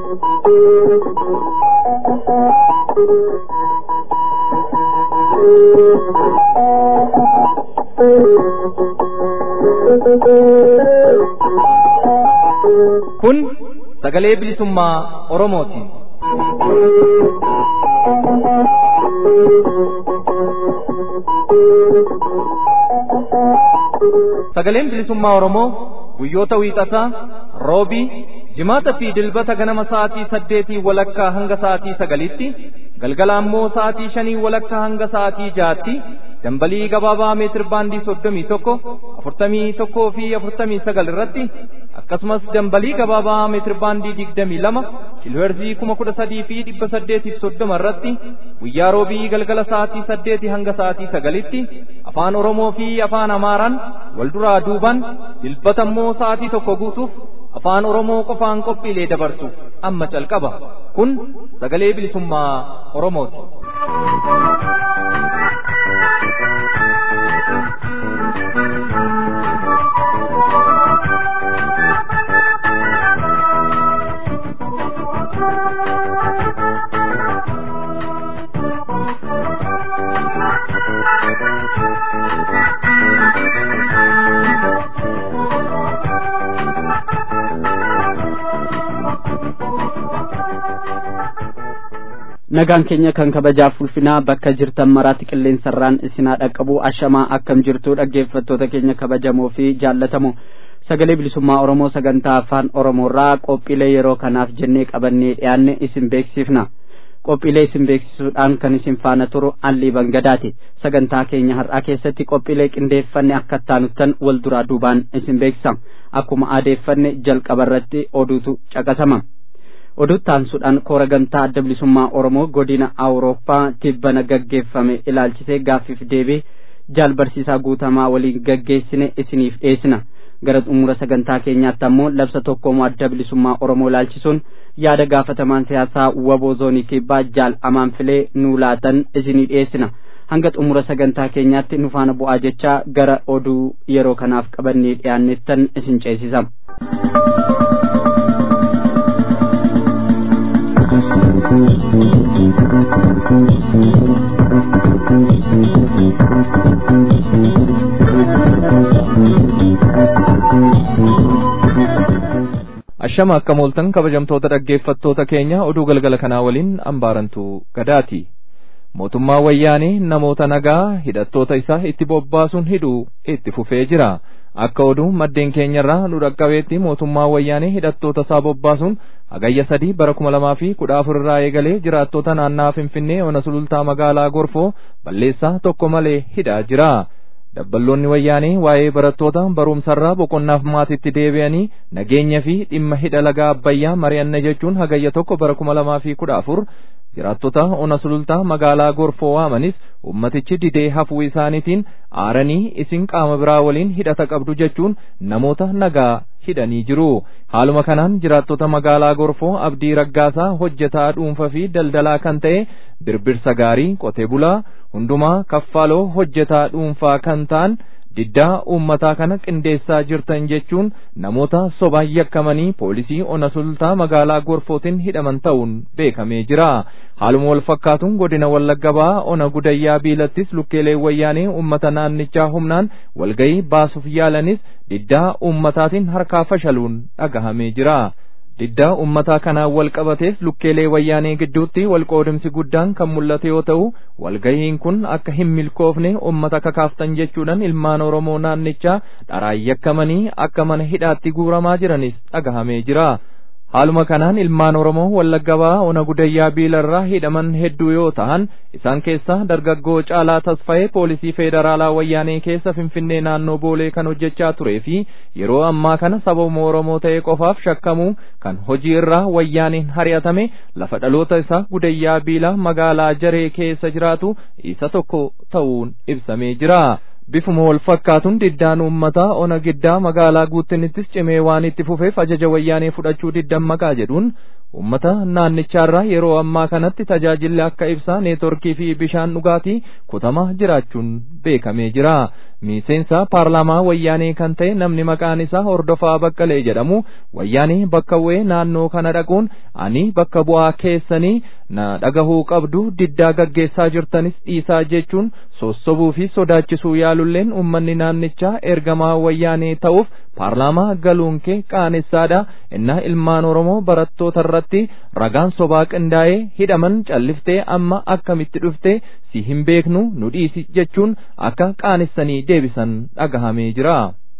Kun sagalee bilisummaa Oromooti. Sagaleen bilisummaa Oromoo guyyoota wiixataa, roobii, jimaata fi dilbata ganama sa'aatii saddeetii walakkaa hanga sa'aatii sagalitti, galgala ammoo sa'aatii shanii walakkaa hanga sa'aatii jaatti, dambalii gabaabaa meetir baandii soddomii tokko, afurtamii tokkoo fi afurtamii sagal irratti, akkasumas dambalii gabaabaa meetir baandii digdamii lama, kiilooherzii kuma kudha sadii fi dhibba saddeetiif soddoma irratti, guyyaa roobii galgala sa'aatii saddeetii hanga sa'aatii sagalitti, afaan Oromoo fi afaan Amaaraan wal duraa duuban, dilbata immoo sa'aatii tokko guutuuf afaan Oromoo qofaan qophiilee dabarsu amma calqaba. Kun sagalee bilisummaa Oromooti. nagaan keenya kan kabajaaf ulfinaa bakka jirtan maraatti qilleensarraan isinaa dhaqqabu ashamaa akkam jirtu dhaggeeffattoota keenya kabajamoo fi jaallatamoo sagalee bilisummaa oromoo sagantaa afaan oromoorraa qophiilee yeroo kanaaf jennee qabannee dhiyaanne isin beeksifna qophiilee isin beeksisuudhaan kan isin faana turu allii bangadaati sagantaa keenya har'aa keessatti qophiilee qindeeffanne akka taanuttan wal duraa duubaan isin beeksisa akkuma aadeeffanne jalqabarratti oduutu caqasama. oduttaansuudhaan koora gamtaa adda bilisummaa oromoo godina awurooppaa tibbana gaggeeffame ilaalchisee gaaffiif deebii jaal barsiisaa guutamaa waliin gaggeessine isiniif dhiyeessina gara xumura sagantaa keenyaatti ammoo labsa tokkoomoo adda bilisummaa oromoo ilaalchisuun yaada gaafatamaan siyaasaa waboo zoonii kibbaa jaal amaanfilee nuu laatan isinii dhiyeessina hanga xumura sagantaa keenyaatti nu faana bu'aa jechaa gara oduu yeroo kanaaf qabannee dhiyaannettan isin ceesisa. Ashama akka mooltan kabajamtoota dhaggeeffattoota keenya oduu galgala kanaa waliin ambaarantu gadaati. Mootummaa wayyaanee namoota nagaa hidhattoota isaa itti bobbaasuun hidhuu itti fufee jira. Akka oduu maddeen keenyarraa nu dhaqqabeetti mootummaa wayyaanee hidhattoota isaa bobbaasuun hagayya sadii bara kuma lamaa fi kudha afur irraa eegalee jiraattota naannaa Finfinnee ona sulultaa magaalaa Gorfoo balleessaa tokko malee hidhaa jira. Dabballoonni wayyaanee waa'ee barattoota barumsarraa boqonnaaf maatitti deebi'anii nageenya fi dhimma hidha lagaa abbayyaa mari'anna jechuun hagayya tokko bara kuma lamaa fi kudha afur jiraattota ona sulultaa magaalaa gorfoo waamanis ummatichi didee hafuu isaaniitiin aaranii isin qaama biraa waliin hidhata qabdu jechuun namoota nagaa hidhanii jiru. Haaluma kanaan jiraattota magaalaa gorfoo abdii raggaasaa hojjetaa dhuunfaa fi daldalaa kan ta'e birbirsa gaarii qotee bulaa hundumaa kaffaloo hojjetaa dhuunfaa kan ta'an diddaa uummataa kana qindeessaa jirtan jechuun namoota sobaan yakkamanii poolisii ona sultaa magaalaa gorfootiin hidhaman ta'uun beekamee jira. Haaluma wal fakkaatuun godina Wallagga Bahaa ona gudayyaa biilattis lukkeelee wayyaanee uummata naannichaa humnaan walgayii baasuuf yaalanis diddaa uummataatiin harkaa fashaluun dhagahamee jira. diddaa ummataa kanaan wal qabatees lukkeelee wayyaanee gidduutti walqoodimsi guddaan kan mul'ate yoo ta'u walgahiin kun akka hin milkoofne ummata kakaaftan jechuudhaan ilmaan oromoo naannichaa dharaan yakkamanii akka mana hidhaatti guuramaa jiranis dhagahamee jira. Haaluma kanaan ilmaan Oromoo Wallagga Bahaa ona gudayyaa biilarraa hidhaman hedduu yoo ta'an isaan keessaa dargaggoo caalaa tasfa'ee poolisii feederaalaa wayyaanee keessa Finfinnee naannoo Boolee kan hojjechaa turee fi yeroo ammaa kana sababa Oromoo ta'e qofaaf shakkamuu kan hojii irraa wayyaaneen hari'atame lafa dhaloota isaa gudayyaa biilaa magaalaa Jaree keessa jiraatu isa tokko ta'uun ibsamee jira. bifuma wal fakkaatuun diddaan uummataa ona giddaa magaalaa guuttinittis cimee waan itti fufeef ajaja wayyaanee fudhachuu diddan maqaa jedhuun ummata naannichaarraa yeroo ammaa kanatti tajaajilli akka ibsaa neetworkii fi bishaan dhugaatii kutamaa jiraachuun beekamee jira miseensa paarlaamaa wayyaanee kan ta'e namni maqaan isaa hordofaa baqqalee jedhamu wayyaanee bakka bu'ee naannoo kana dhaquun ani bakka bu'aa keessanii na dhagahuu qabdu diddaa gaggeessaa jirtanis dhiisaa jechuun sossobuu fi sodaachisuu yaalulleen ummanni naannichaa ergamaa wayyaanee ta'uuf paarlaamaa galuun kee qaanessaadha innaa ilmaan oromoo barattoota irratti ragaan sobaa qindaa'ee hidhaman calliftee amma akkamitti dhufte si hin beeknu nu dhiisi jechuun akka qaanessanii deebisan dhagahamee jira.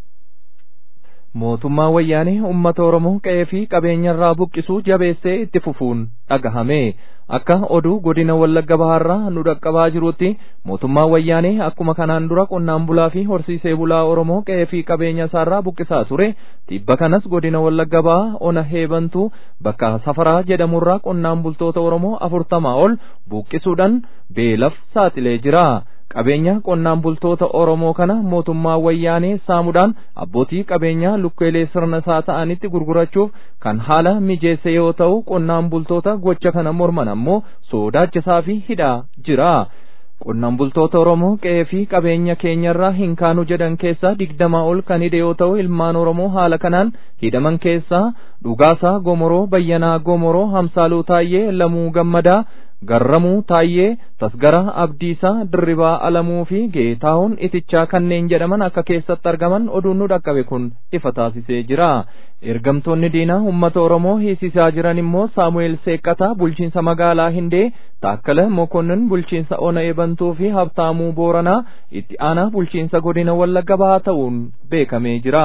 mootummaa wayyaanee ummata oromoo qe'ee fi qabeenyarraa buqqisuu jabeessee itti fufuun dhagahame akka oduu godina wallagga bahaarraa nu dhaqqabaa jirutti mootummaa wayyaanee akkuma kanaan dura qonnaan bulaa fi horsiisee bulaa oromoo qe'ee fi qabeenya isaarraa buqqisaa ture tibba kanas godina wallagga bahaa ona heebantuu bakka safaraa jedhamurraa qonnaan bultoota oromoo afurtamaa ol buqqisuudhaan beelaf saaxilee jira. qabeenya qonnaan bultoota Oromoo kana mootummaa wayyaanee saamuudhaan abbootii qabeenyaa lukkeelee sirna isaa ta'anitti gurgurachuuf kan haala mijeesse yoo ta'u qonnaan bultoota gocha kana morman ammoo sodaachisaa fi hidhaa jira. qonnaan bultoota Oromoo qe'ee fi qabeenya keenyarraa hin kaanu jedhan keessaa digdamaa ol kan hidhe yoo ta'u ilmaan Oromoo haala kanaan hidhaman keessaa dhugaasaa Gomoroo Bayyanaa Gomoroo Hamsaaluu Taayyee Lamuu Gammadaa Garramuu Taayyee Tasgaraa Abdiisaa Dirribaa Alamuu fi Geetaahun Itichaa kanneen jedhaman akka keessatti argaman oduun nu dhaqqabe kun ifa taasisee jira. Ergamtoonni diinaa uummata Oromoo hiisisaa jiran immoo Saamu'eel Seeqqataa bulchiinsa magaalaa Hindee Taakkala Mokonnin bulchiinsa Ona Ebantuu fi Habtaamuu Booranaa itti aanaa bulchiinsa godina Wallagga Bahaa ta'uun beekamee jira.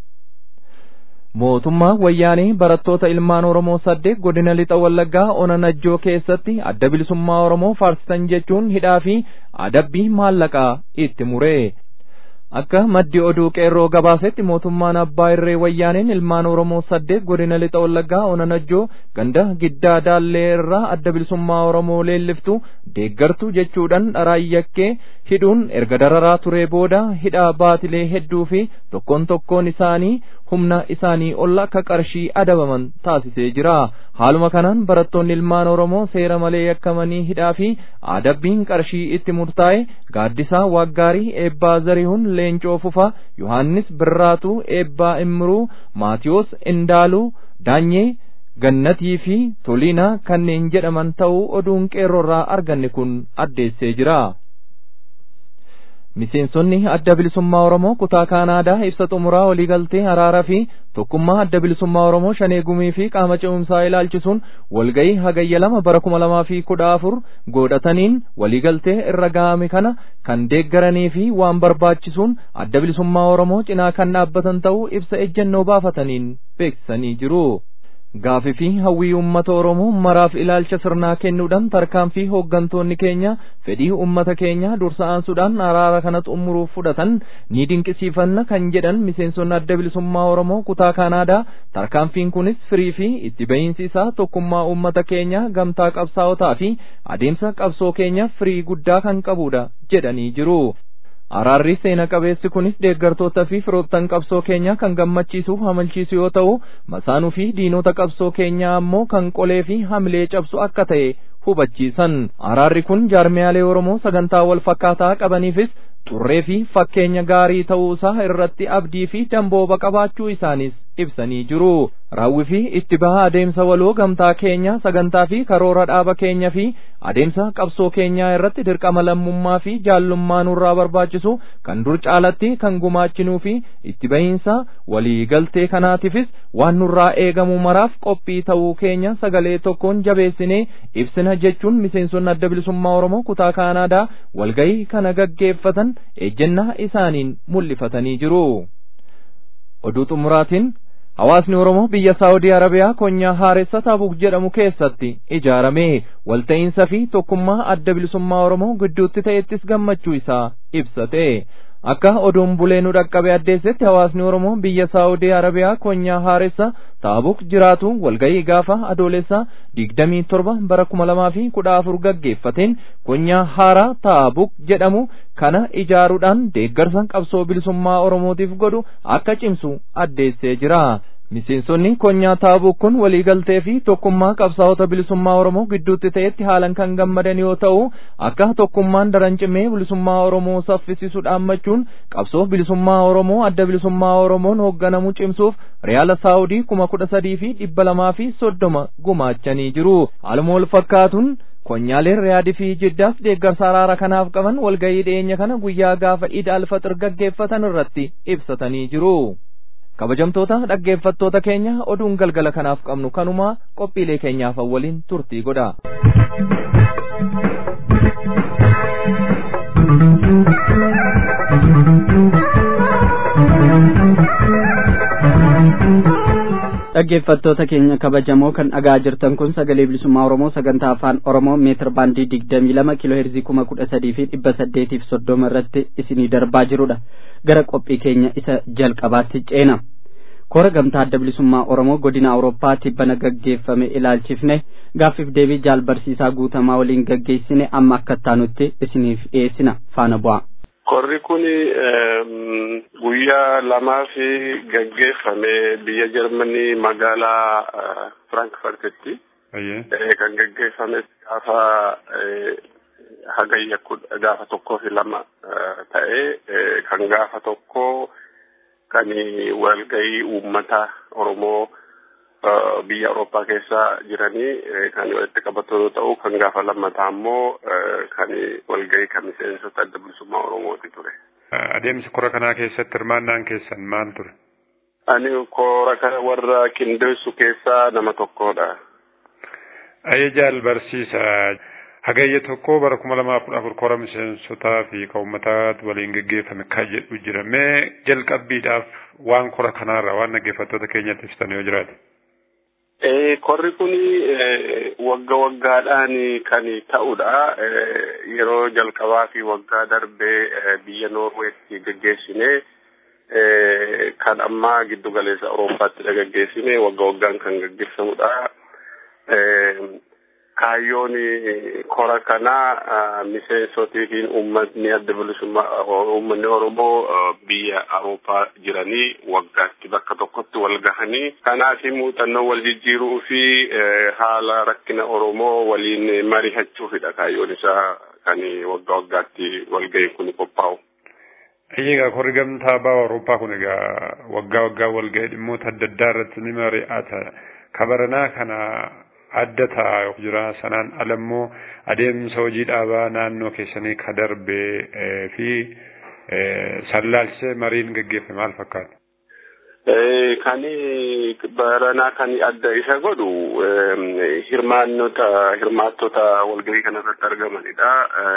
mootummaa wayyaanee barattoota ilmaan Oromoo saddeet godina lixa wallaggaa ona najjoo keessatti adda bilisummaa Oromoo faarsisan jechuun hidhaa fi adabbii maallaqaa itti mure. Akka maddi oduu qeerroo gabaasetti mootummaan abbaa irree wayyaaneen ilmaan Oromoo saddeet godina lixa wallaggaa ona najjoo ganda giddaa daallee irraa adda bilisummaa Oromoo leelliftu deeggartu jechuudhaan dharaan yakkee hidhuun erga dararaa turee booda hidhaa baatilee hedduu fi tokkoon tokkoon isaanii humna isaanii ol akka qarshii adabaman taasisee jira. Haaluma kanaan barattoonni ilmaan Oromoo seera malee yakkamanii hidhaa fi adabbiin qarshii itti murtaa'e gaaddisaa Waggaarii Eebbaa Zarihuun Leencoo Fufaa Yohaannis Birraatuu Eebbaa Imruu Maatiyoos Indaaluu Daanyee Gannatii fi Toliinaa kanneen jedhaman ta'uu oduun qeerroorraa arganne kun addeessee jira. Miseensonni adda bilisummaa Oromoo kutaa Kaanaadaa ibsa xumuraa waliigaltee araaraa fi tokkummaa adda bilisummaa Oromoo shanee gumii fi qaama ce'umsaa ilaalchisuun walga'ii hagayya lama bara kuma lamaa fi kudha afur godhataniin waliigaltee irra ga'ame kana kan deeggaranii fi waan barbaachisuun adda bilisummaa Oromoo cinaa kan dhaabbatan ta'uu ibsa ejjennoo baafataniin beeksisanii jiru. Gaafii fi hawwii uummata Oromoo maraaf ilaalcha sirnaa kennuudhaan tarkaanfii hooggantoonni keenya fedhii uummata keenya dursa aansuudhaan araara kana xumuruuf fudhatan ni dinqisiifanna kan jedhan miseensonni adda bilisummaa Oromoo kutaa Kaanaadaa tarkaanfiin kunis firii fi itti bahiinsi isaa tokkummaa uummata keenya gamtaa qabsaa'otaa fi adeemsa qabsoo keenya firii guddaa kan qabudha jedhanii jiru. Araarri seena qabeessi kunis deeggartoota fi firoottan qabsoo keenyaa kan gammachiisuuf hamalchiisu yoo ta'u masaanuu fi diinota qabsoo keenyaa ammoo kan qolee fi hamilee cabsu akka ta'e hubachiisan. Araarri kun jaarmiyaalee Oromoo sagantaa wal fakkaataa qabaniifis xurree fi fakkeenya gaarii ta'uu isaa irratti abdii fi dambooba qabaachuu isaanis ibsanii jiru. Raawwii fi itti baha adeemsa waloo gamtaa keenya sagantaa fi karoora dhaaba keenya fi adeemsa qabsoo keenyaa irratti dirqama lammummaa fi jaallummaa nurraa barbaachisu kan dur caalatti kan gumaachinuu fi itti bahiinsa walii galtee kanaatiifis waan nurraa eegamu maraaf qophii ta'uu keenya sagalee tokkoon jabeessinee ibsina jechuun miseensonni adda bilisummaa Oromoo kutaa Kaanaadaa walgahii kana gaggeeffatan ejjennaa isaaniin mul'ifatanii jiru. Oduu xumuraatiin Hawaasni Oromoo biyya Saawudii Arabiyaa konyaa haaressa Taabuk jedhamu keessatti ijaarame walta'iinsa fi tokkummaa adda bilisummaa Oromoo gidduutti ta'ettis gammachuu isaa ibsate. Akka oduun bulee nu dhaqqabe addeessetti hawaasni Oromoo biyya Saawudii Arabiyaa konyaa haaressa Taabuk jiraatu walgahii gaafa adoolessa digdamii torba bara kuma lamaa fi kudha afur gaggeeffateen konyaa haaraa Taabuk jedhamu kana ijaaruudhaan deeggarsa qabsoo bilisummaa Oromootiif godhu akka cimsu addeessee jira. Miseensonni konyaa taabuu kun waliigaltee fi tokkummaa qabsaa'ota bilisummaa Oromoo gidduutti ta'etti haalan kan gammadan yoo ta'u akka tokkummaan daran cimee bilisummaa Oromoo saffisiisu dhaammachuun qabsoo bilisummaa Oromoo adda bilisummaa Oromoon hoogganamu cimsuuf Riyaala Saawudii kuma kudha sadii fi dhibba lamaa fi soddoma gumaachanii jiru. Haaluma wal fakkaatuun konyaaleen riyaadii fi jiddaas deeggarsa araara kanaaf qaban walgahii dhiyeenya kana guyyaa gaafa iid alfaxir gaggeeffatan irratti ibsatanii jiru. kabajamtoota dhaggeeffattoota keenya oduun galgala kanaaf qabnu kanuma qophiilee keenyaaf waliin turtii godha. dhaggeeffattoota keenya kabajamoo kan dhagaa jirtan kun sagalee bilisummaa oromoo sagantaa afaan oromoo meetir baandii digdamii lama kiiloo heerzii kuma kudha sadii fi dhibba saddeetiif soddoma irratti isinii darbaa jirudha gara qophii keenya isa jalqabaatti ceena kora gamtaa adda bilisummaa oromoo godina awurooppaa tibbana gaggeeffame ilaalchifne gaaffiif deebii jaal barsiisaa guutamaa waliin gaggeessine amma akka taanutti isiniif dhiyeessina faana bu'a. Korri kun guyyaa lamaa fi gaggeeffame biyya Jarmanii magaalaa Frankfurtitti. Kan gaggeeffame gaafa hagayya gaafa tokkoo fi lama ta'ee kan gaafa tokkoo kan walgahii uummata Oromoo biyya Awurooppaa keessa jiranii kan walitti qabatu yoo ta'u kan gaafa lammataa immoo kan walgahii kan miseensota adda bilisummaa Oromooti ture. Adeemsa kora kanaa keessatti hirmaannaan keessan maal ture? Ani kora kana warra qindeessu keessaa nama tokkodha. Ayyajaal barsiisa. Hagayya tokko bara kuma lamaa kudha afur kora miseensotaa fi kan uummataa waliin gaggeeffame kan jedhu jira. Mee jalqabbiidhaaf waan kora kanaarra waan dhaggeeffattoota keenyatti ibsitan yoo jiraate. Korri kun wagga waggaadhaan kan ta'udha. Yeroo jalqabaa fi waggaa darbee biyya Noorweetti gaggeessine kan ammaa giddu galeessa Awurooppaatti gaggeessine wagga waggaan kan gaggeessamudha. Kaayyoon kora kanaa miseensotii fi uummatni adda bilisummaa uummanni Oromoo biyya Awurooppaa jiranii waggaatti bakka tokkotti wal gahanii kanaaf muuxannoo wal jijjiiruu fi haala rakkina Oromoo waliin mari'achuufidha kaayyoon isaa kan waggaa waggaatti walgahii kun qophaa'u. Egaa korri gamtaa ba'a Awurooppaa kun egaa waggaa waggaa walgahii dhimmoota adda addaa irratti ni mari'ata. Kabaranaa kana adda ta'a jira sanaan alammoo adeemsa hojii dhaabaa naannoo keessanii ka darbee fi sallaalchisee mariin gaggeeffame maal fakkaata? Kan baranaa kan adda isa godhu hirmaannota hirmaattota walgahii kanarratti argamanidha.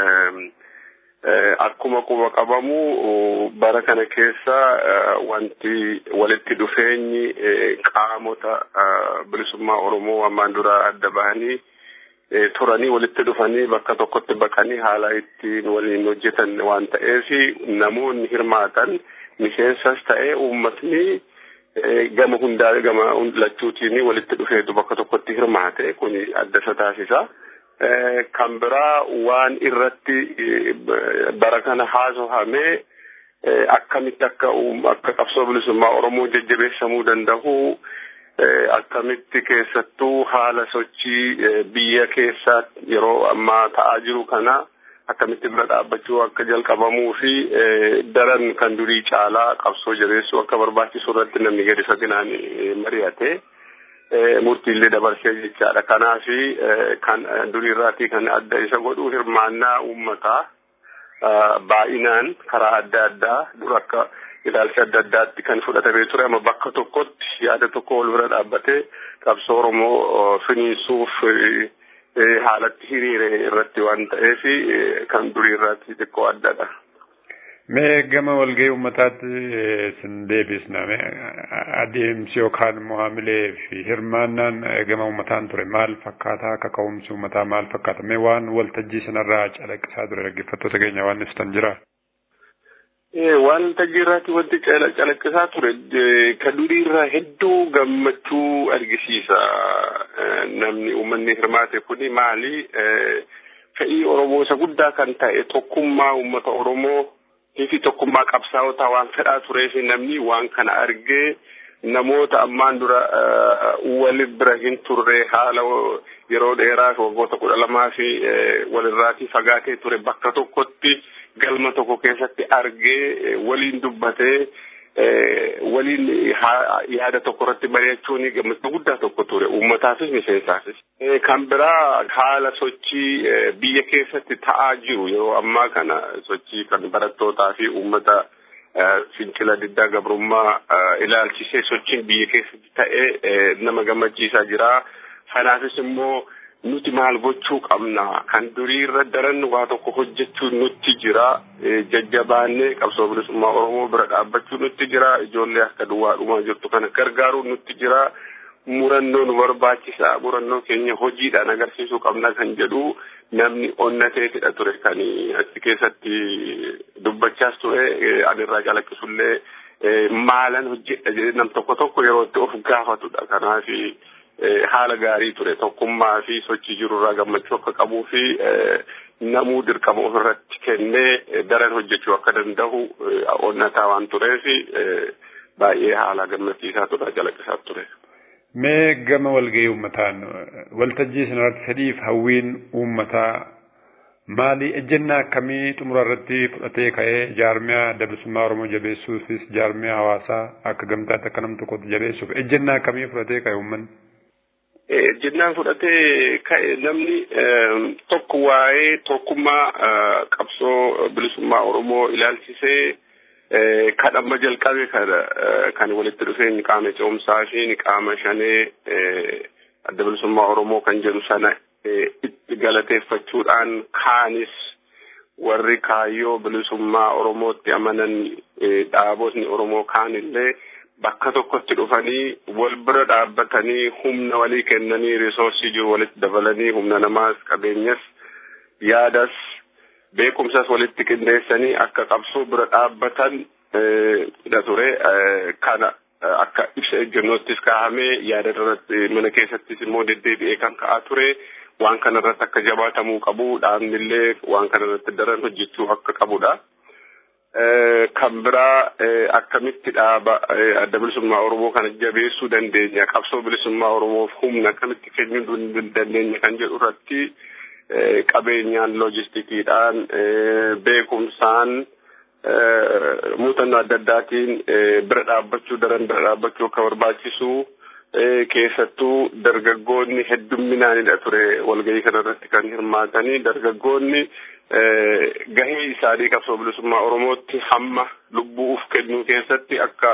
Akkuma quba qabamu bara kana keessa wanti walitti dhufeenyi qaamota bilisummaa Oromoo ammaan dura adda bahanii turanii walitti dhufanii bakka tokkotti baqanii haala ittiin waliin hojjetan waan ta'eef namoonni hirmaatan miseensas ta'ee uummatni gama hundaa gama lachuutiin walitti dhufeetu bakka tokkotti hirmaate kun adda isa taasisa. kan biraa waan irratti bara kana haasofamee akkamitti akka akka qabsoo bilisummaa Oromoo jajjabeessamuu danda'u akkamitti keessattuu haala sochii biyya keessaa yeroo ammaa ta'aa jiru kana akkamitti bira dhaabbachuu akka jalqabamuu fi daran kan durii caalaa qabsoo jabeessuu akka barbaachisu irratti namni gadi faginaan mari'ate. murtiillee dabarsee jechaadha. Kanaaf kan duriirraatii kan adda isa godhu hirmaannaa uummataa baay'inaan karaa adda addaa dura akka ilaalcha adda addaatti kan fudhatamee ture amma bakka tokkotti yaada tokko wal bira dhaabbatee qabsoo Oromoo finiinsuuf haalatti hiriire irratti waan ta'eef kan duriirraatti xiqqoo addadha. Mee gama walgahii uummataatti sin deebisna adeemsi yookaan immoo haamilee fi hirmaannaan gama uummataan ture maal fakkaata akka ka'umsi uummataa maal fakkaata mee waan waltajjii sanarraa calaqqisaa ture dhaggeeffattoota keenya waan ibsitan jira. Waan waltajjii irraatti wanti calaqqisaa ture ka duriirraa hedduu gammachuu argisiisa namni uummanni hirmaate kuni maali fedhii Oromoo isa guddaa kan ta'e tokkummaa uummata Oromoo fi tokkummaa qabsaa'otaa waan fedhaa turee fi namni waan kana argee namoota ammaan dura wali bira hin turre haala yeroo dheeraa waggoota kudha lamaa fi walirraatii fagaatee ture bakka tokkotti galma tokko keessatti argee waliin dubbatee waliin yaada tokko irratti mari'achuun gammachuu guddaa tokko ture uummataafis miseensaafis. Kan biraa haala sochii biyya keessatti ta'aa jiru yeroo ammaa kana sochii kan barattootaa fi uummata fincila diddaa gabrummaa ilaalchisee sochiin biyya keessatti ta'ee nama gammachiisaa jira. Kanaafis immoo nuti maal gochuu qabna kan durii irra daran waa tokko hojjechuu nutti jira jajjabaannee qabsoo bilisummaa oromoo bira dhaabbachuu nutti jira ijoollee akka duwwaa dhumaa jirtu kana gargaaruu nutti jira murannoo nu barbaachisa murannoo keenya hojiidhaan agarsiisuu qabna kan jedhu namni onnateetidha ture kan achi keessatti dubbachaas ture anirraa calaqqisullee maalan hojjedha jedhee nam tokko tokko yeroo itti of gaafatudha kanaafi haala gaarii ture tokkummaa fi sochii jirurraa gammachuu akka qabuu fi namuu dirqama ofirratti kennee daran hojjechuu akka danda'u onnataa waan tureef baay'ee haala gammachiisaa ture calaqqisaa ture. Mee gama walgahii uummataan waltajjii sanarratti fedhiif hawwiin uummataa maali ejjennaa akkamii xumura irratti fudhatee ka'ee jaarmiyaa dabsummaa Oromoo jabeessuufis jaarmiyaa hawaasaa akka gamtaatti akka nam tokkotti jabeessuuf ejjennaa akkamii fudhatee ka'e uummanni? Ejjennaan fudhatee ka'e namni tokko waa'ee tokkummaa qabsoo bilisummaa Oromoo ilaalchisee kan amma jalqabe kan walitti dhufeen qaama ce'umsaa fi qaama shanee adda bilisummaa Oromoo kan jedhu sana itti galateeffachuudhaan kaanis warri kaayyoo bilisummaa Oromootti amanan dhaabotni Oromoo kaanillee bakka tokkotti dhufanii wal bira dhaabbatanii humna walii kennanii risoorsii jiru walitti dabalanii humna namaas qabeenyas yaadas beekumsas walitti qindeessanii akka qabsoo bira dhaabbatan dha ture kana akka ibsa ejjennoottis kaa'amee yaada irratti mana keessattis immoo deddeebi'ee kan ka'aa ture waan kana irratti akka jabaatamuu qabu dhaabnillee waan kana irratti daran hojjechuu akka qabudha. kan biraa akkamitti dhaaba adda bilisummaa Oromoo kana jabeessuu dandeenya qabsoo bilisummaa Oromoof humna akkamitti kennuu dandeenya kan jedhu irratti qabeenyaan loojistikiidhaan beekumsaan muuxannoo adda addaatiin bira dhaabbachuu daran bira dhaabbachuu akka barbaachisu keessattuu dargaggoonni heddumminaanidha ture walgahii kanarratti kan hirmaatanii dargaggoonni gahee isaanii qabsoo bilisummaa Oromootti hamma lubbuu uf kennuu keessatti akka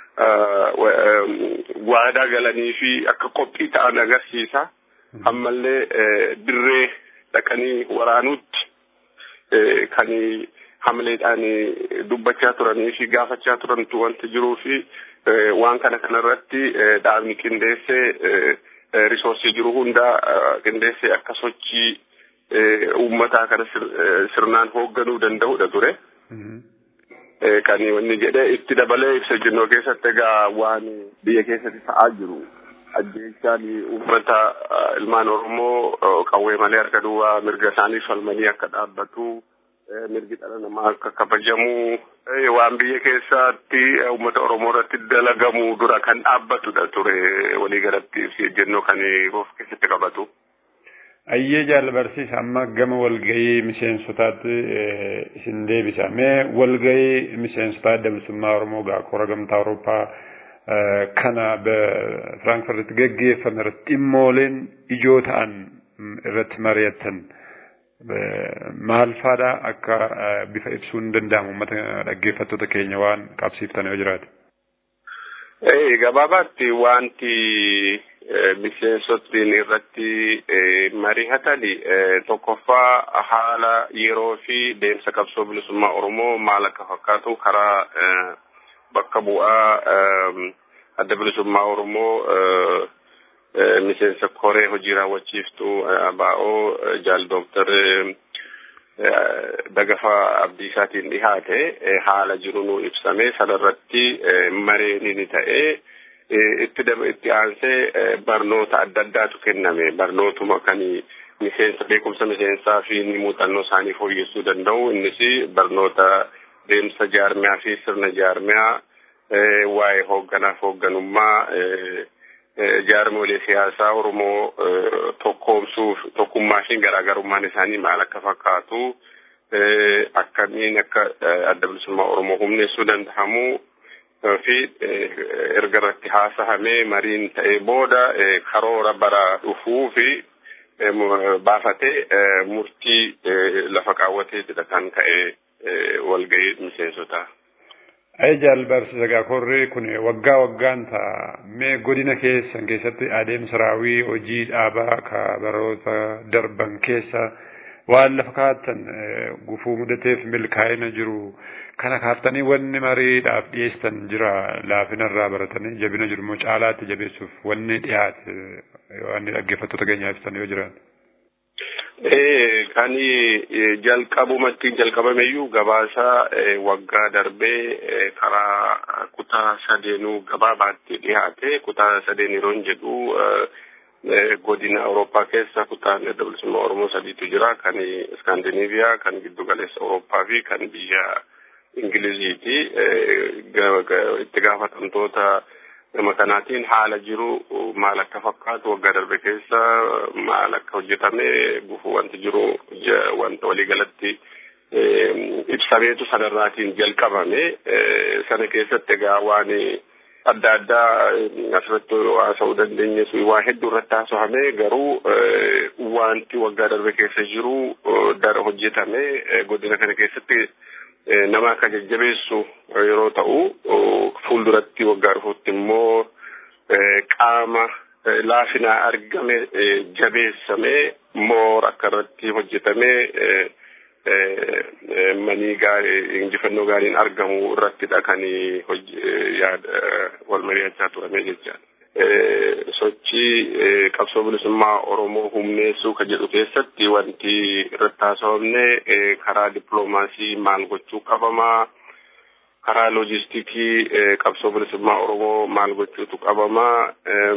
waadaa galanii fi akka qophii ta'an agarsiisa. Ammallee dirree dhaqanii waraanuutti kan hamleedhaan dubbachaa turanii fi gaafachaa turantu wanti jiruu fi waan kana kanarratti dhaabni qindeessee risoorsii jiru hunda qindeessee akka sochii uummataa kana sirnaan hoogganuu danda'udha ture. Kan wanni jedhee itti dabalee ibsa jennoo keessatti egaa waan biyya keessatti ta'aa jiru. Ajjeechaan uummata ilmaan Oromoo qawwee malee harka duwwaa mirga isaanii falmanii akka dhaabbatu mirgi dhala namaa akka kabajamu waan biyya keessatti uummata Oromoo irratti dalagamu dura kan dhaabbatudha ture waliigalatti ibsi ejjennoo kan of keessatti qabatu. Ayyee jaalbarsiisa amma gama walgahii miseensotaatti isin deebisa. Mee walgahii miseensotaa adda bilisummaa Oromoo gaa kora gamtaa Awurooppaa kana Firaankifartitti gaggeeffame irratti dhimmooleen ijoo ta'an irratti mari'attan maal faadha akka bifa ibsuun danda'amu uummata dhaggeeffattoota keenya waan qabsiiftan yoo jiraate. Gabaabaatti wanti miseensotni irratti mari'atani tokkoffaa haala yeroo fi deemsa qabsoo bilisummaa Oromoo maal akka fakkaatu karaa bakka bu'aa adda bilisummaa Oromoo miseensa koree hojii raawwachiiftuu baa'oo jaal dooktar Dagafaa Abdiisaatiin dhihaate haala jiru nu ibsame sanarratti mareeni ni ta'ee itti itti aansee barnoota adda addaatu kenname barnootuma kan miseensa beekumsa miseensaa fi muuxannoo isaanii fooyyessuu danda'u innis barnoota deemsa jaarmiyaa fi sirna jaarmiyaa waa'ee hoogganaaf hoogganummaa jaarmolee siyaasaa Oromoo tokkoomsuuf tokkummaa fi garaagarummaan isaanii maal akka fakkaatu akkamiin akka adda bilisummaa Oromoo humneessuu danda'amu fi erga irratti haasahamee mariin ta'ee booda karoora bara dhufuu fi baafatee murtii lafa kaawwateetidha kan ka'e walgahii miseensotaa. Ajaal barsiisa gaakorri kun waggaa waggaan ta'a mee godina keessan keessatti adeemsa raawwii hojii dhaabaa ka baroota darban keessa waan lafa kaattan gufuu mudateef milkaa'ina jiru kana kaaftanii wanni mariidhaaf dhiyeessan jira laafinarraa baratanii jabina jiru immoo caalaatti jabeessuuf wanni dhiyaate wanni dhaggeeffattoota keenyaaf ibsan yoo jiran. kan jalqabumatti jalqabameyyuu gabaasa waggaa darbee karaa kutaa sadeenuu gabaabaatti dhiyaate kutaa sadeen yeroo jedhu godina Awurooppaa keessa kutaan adda bilisummaa Oromoo sadiitu jira kan Iskaandinaaviyaa kan giddu galeessa Awurooppaa fi kan biyya Ingiliziiti itti gaafatamtoota nama kanaatiin haala jiru maal akka fakkaatu waggaa darbe keessa maal akka hojjetame gufuu wanti jiru wanta waliigalatti ibsameetu sanarraatiin jalqabame sana keessatti egaa waan adda addaa asirratti haasa'uu dandeenye waa hedduu irratti haasa'ame garuu wanti waggaa darbe keessa jiru dara hojjetame godina kana keessatti nama akka jajjabeessu yeroo ta'u fuulduratti waggaa dhufuutti immoo qaama laafinaa argame jabeessame moora akka irratti hojjetame manii gaarii injifannoo gaariin argamu irrattidha kan wal mari'achaa turame jechaadha. sochii qabsoo bilisummaa Oromoo humneessuu ka jedhu keessatti wanti irratti haasawamne karaa dippiloomaasii maal gochuu qabamaa karaa loojistiikii qabsoo bilisummaa Oromoo maal gochuutu qabamaa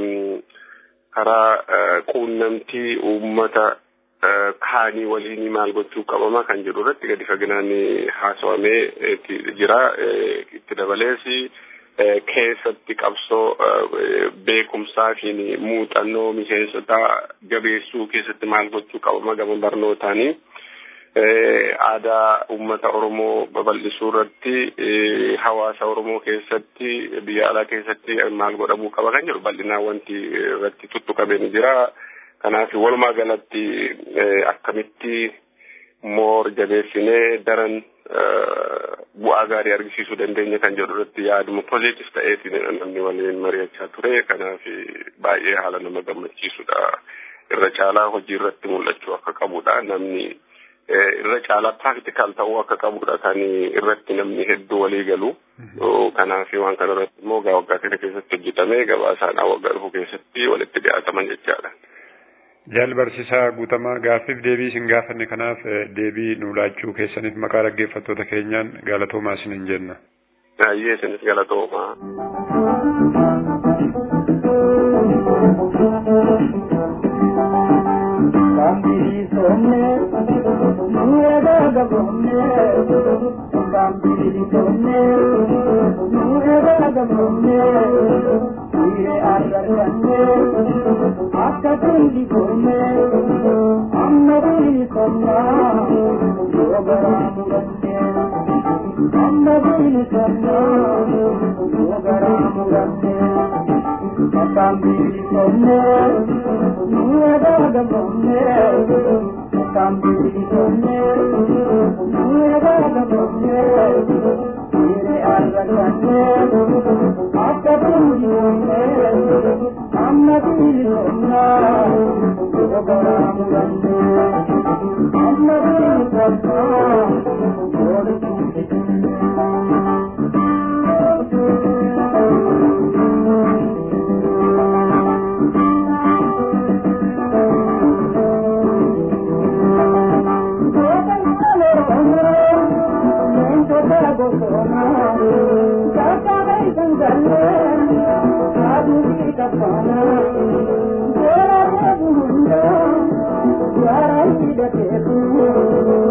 karaa quunnamtii uummata kaanii waliin maal gochuu qabamaa kan jedhu irratti gadi faginaan haasawamee jira itti dabalees keessatti qabsoo beekumsaa fi muuxannoo miseensota jabeessuu keessatti maal gochuu qabama gama barnootaanii aadaa uummata Oromoo babal'isuu irratti hawaasa Oromoo keessatti biyya alaa keessatti maal godhamuu qaba kan jedhu bal'inaan wanti irratti tuttuqamee ni jira. Kanaaf walumaa galatti akkamitti moor jabeessinee daran bu'aa gaarii argisiisuu dandeenya kan jedhu irratti yaaduma pozitiif ta'eetiin namni waliin mari'achaa ture kanaaf baay'ee haala nama gammachiisudha irra caalaa hojii irratti mul'achuu akka qabudha namni irra caalaa praktikaal ta'uu akka qabudha kan irratti namni hedduu walii galu kanaaf waan kana irratti immoo waggaa kana keessatti hojjetamee gabaasaan waggaa dhufu keessatti walitti dhiyaataman jechaadha. Jaal barsiisaa guutamaa gaaffiif deebii isin gaafanne kanaaf deebii nu laachuu keessaniif maqaa dhaggeeffattoota keenyaan galatoomaa isinin jenna. Baay'ee isinis galatoomaa. Bambiri sonne, nuera da bonne, bambiri sonne, nuera da bonne, ire arranne, akka tundi sonne, amma biri sonna, yogara muranne, amma biri sonna, yogara muranne, bambiri sonne, nuera da bonne, bambiri sonne, nuera da bonne, ire arranne, akka tundi sonne, amma biri sonna, yogara muranne, amma biri sonna, yogara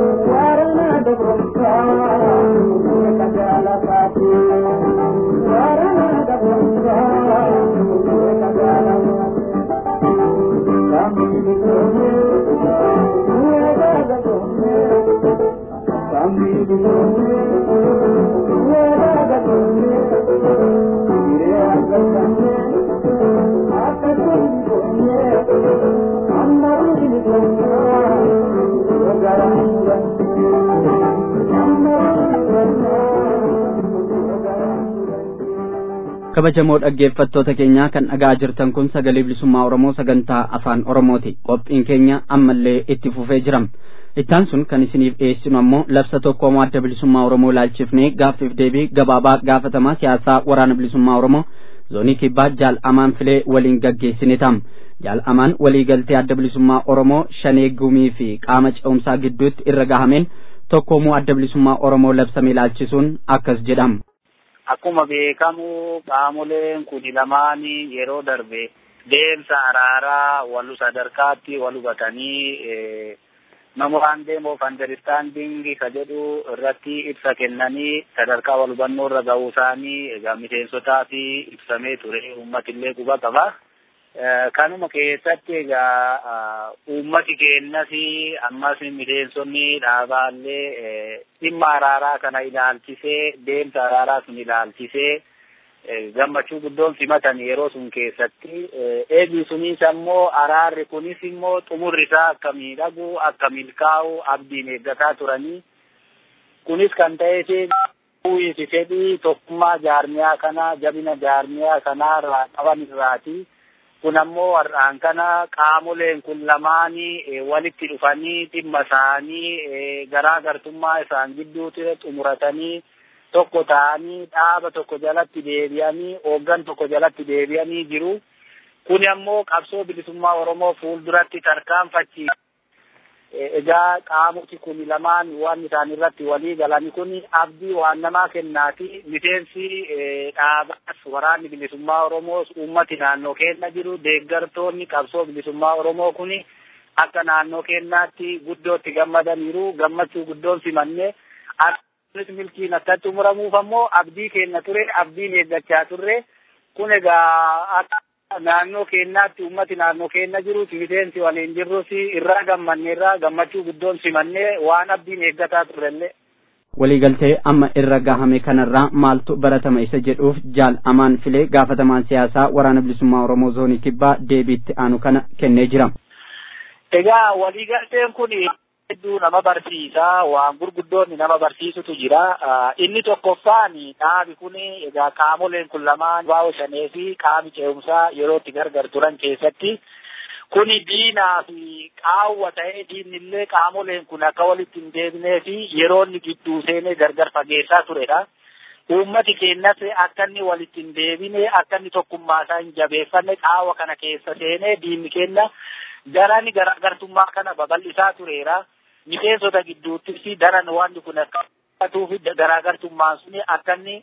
Thank you. kabajamoo dhaggeeffattoota keenyaa kan dhagaa jirtan kun sagalee bilisummaa oromoo sagantaa afaan oromooti qophiin keenya ammallee itti fufee jira ittaan sun kan isiniif dhiyeessinu ammoo labsa tokkoomoo adda bilisummaa oromoo laalchifnee gaaffiif deebii gabaabaa gaafatamaa siyaasaa waraana bilisummaa oromoo zoonii kibbaa jaal amaan filee waliin gaggeessine tam jaal amaan waliigaltee adda bilisummaa oromoo shanee gumii fi qaama ce'umsaa gidduutti irra gahameen tokkoomuu adda bilisummaa oromoo labsame laalchisuun akkas jedhama. Akkuma beekamu qaamoleen kuni lamaan yeroo darbe deemsa araaraa walu sadarkaatti wal hubatanii memorandum of understanding ka jedhu irratti ibsa kennanii sadarkaa wal hubannoo irra ga'uu isaanii egaa miseensotaa fi ibsamee ture uummatillee quba qaba. Kanuma keessatti egaa uummati keenyas ammas miseensonni dhaabaallee dhimma araaraa kana ilaalchisee deemsa araaraa sun ilaalchisee gammachuu guddoon simatan yeroo sun keessatti eegi sunis ammoo araarri kunis immoo xumurri isaa akka miidhagu akka milkaa'u abdiin eeggataa turanii kunis kan ta'eef uwwisi fedhii tokkummaa jaarmiyaa kanaa jabina jaarmiyaa kanaa irraa qaban irraati. kun ammoo har'aan kana qaamoleen kun lamaanii walitti dhufanii dhimma isaanii garaagartummaa isaan gidduutti xumuratanii tokko ta'anii dhaaba tokko jalatti deebi'anii hooggan tokko jalatti deebi'anii jiru. Kun ammoo qabsoo bilisummaa Oromoo fuulduratti tarkaanfachiisa. Egaa qaamoti kun lamaan waan isaan irratti walii galani kun abdii waan namaa kennaati. Miseensi dhaabaas waraanni bilisummaa Oromoos uummati naannoo keenya jiru deeggartoonni qabsoo bilisummaa Oromoo kun akka naannoo keenyaatti guddootti gammadaniiru gammachuu guddoon simanne akkasumas milkiin akkatti xumuramuuf ammoo abdii keenya ture abdiin eeggachaa turre kun egaa akka naannoo keenyaatti ummati naannoo keenya jirus miseensi waliin jirrus irraa gammanne irraa gammachuu guddoon simanne waan abdiin eeggataa turrellee. waliigaltee amma irra gahame kanarraa maaltu baratama isa jedhuuf jaal amaan filee gaafatamaan siyaasaa waraana bilisummaa oromoo zoonii kibbaa deebiitti aanu kana kennee jira. Egaa waliigalteen kun hedduu nama barsiisa waan gurguddoonni nama barsiisutu jira inni tokkoffaan dhaabi kun egaa qaamoleen kun lamaan baa'oo shanee fi qaami ce'umsaa yeroo itti gargar turan keessatti kuni diinaa fi qaawwa ta'ee diinillee qaamoleen kun akka walitti hin deebinee fi yeroo inni gidduu seenee gargar fageessaa turedha. Uummati keenyas akka inni walitti hin deebine akka inni tokkummaa isaa hin jabeeffanne qaawwa kana keessa seenee diinni keenya darani garaagartummaa kana babal'isaa tureera. Miseensota gidduuttis daran wanti kun akka fi garaagartummaan sun akka inni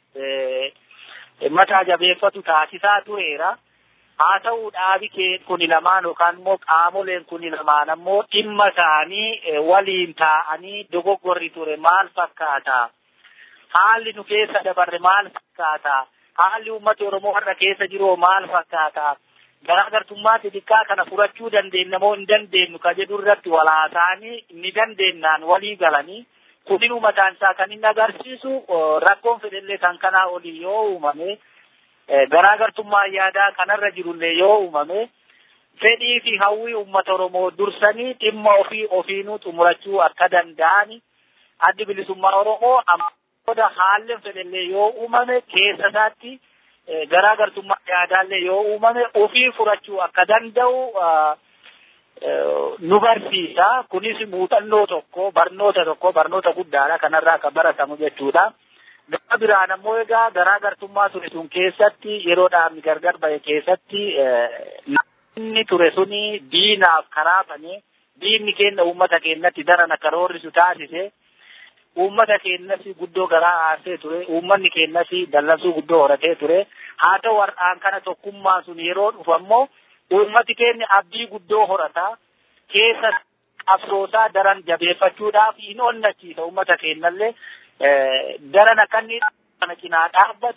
mataa jabeeffatu taasisaa tureera. Haa ta'u dhaabi kee kuni lamaan yookaan immoo qaamoleen kuni lamaan ammoo dhimma isaanii waliin taa'anii dogoggorri ture maal fakkaata? Haalli nu keessa dabarre maal fakkaata? Haalli uummata Oromoo har'a keessa jiru maal fakkaata? Garaagartummaa xixiqqaa kana furachuu dandeenya moo hin dandeenyu ka jedhu irratti walaasaanii ni dandeennaan walii galanii kunin uummataan isaa kan inni agarsiisu rakkoon fedhellee kan kanaa olii yoo uumame garaagartummaa yaadaa kanarra jirullee yoo uumame fedhii fi hawwii uummata Oromoo dursanii dhimma ofii ofiinuu xumurachuu akka danda'ani addi bilisummaa Oromoo amma haalli fedhellee yoo uumame keessa isaatti garaagartummaa yaadaallee yoo uumame ofii furachuu akka danda'u nu barsiisa. Kunis muuxannoo tokko barnoota tokko barnoota guddaadha kanarraa kan baratamu jechuudha. Gama biraan ammoo egaa garaagartummaa ture sun keessatti yeroo dhaabni gargar bahe keessatti namni ture suni diinaaf karaa bane diinni keenya uummata keenyatti daran akka roorrisu taasise. Uummata keenyas guddoo garaa aarsee ture. Uummanni keenyas dallansuu guddoo horatee ture. Haa ta'u har'aan kana tokkummaan sun yeroo dhufu ammoo uummati keenya abdii guddoo horata. Keessa qabsoosaa daran jabeeffachuudhaaf hin onnachiisa uummata keenyallee daran akka inni kana cinaa dhaabbatu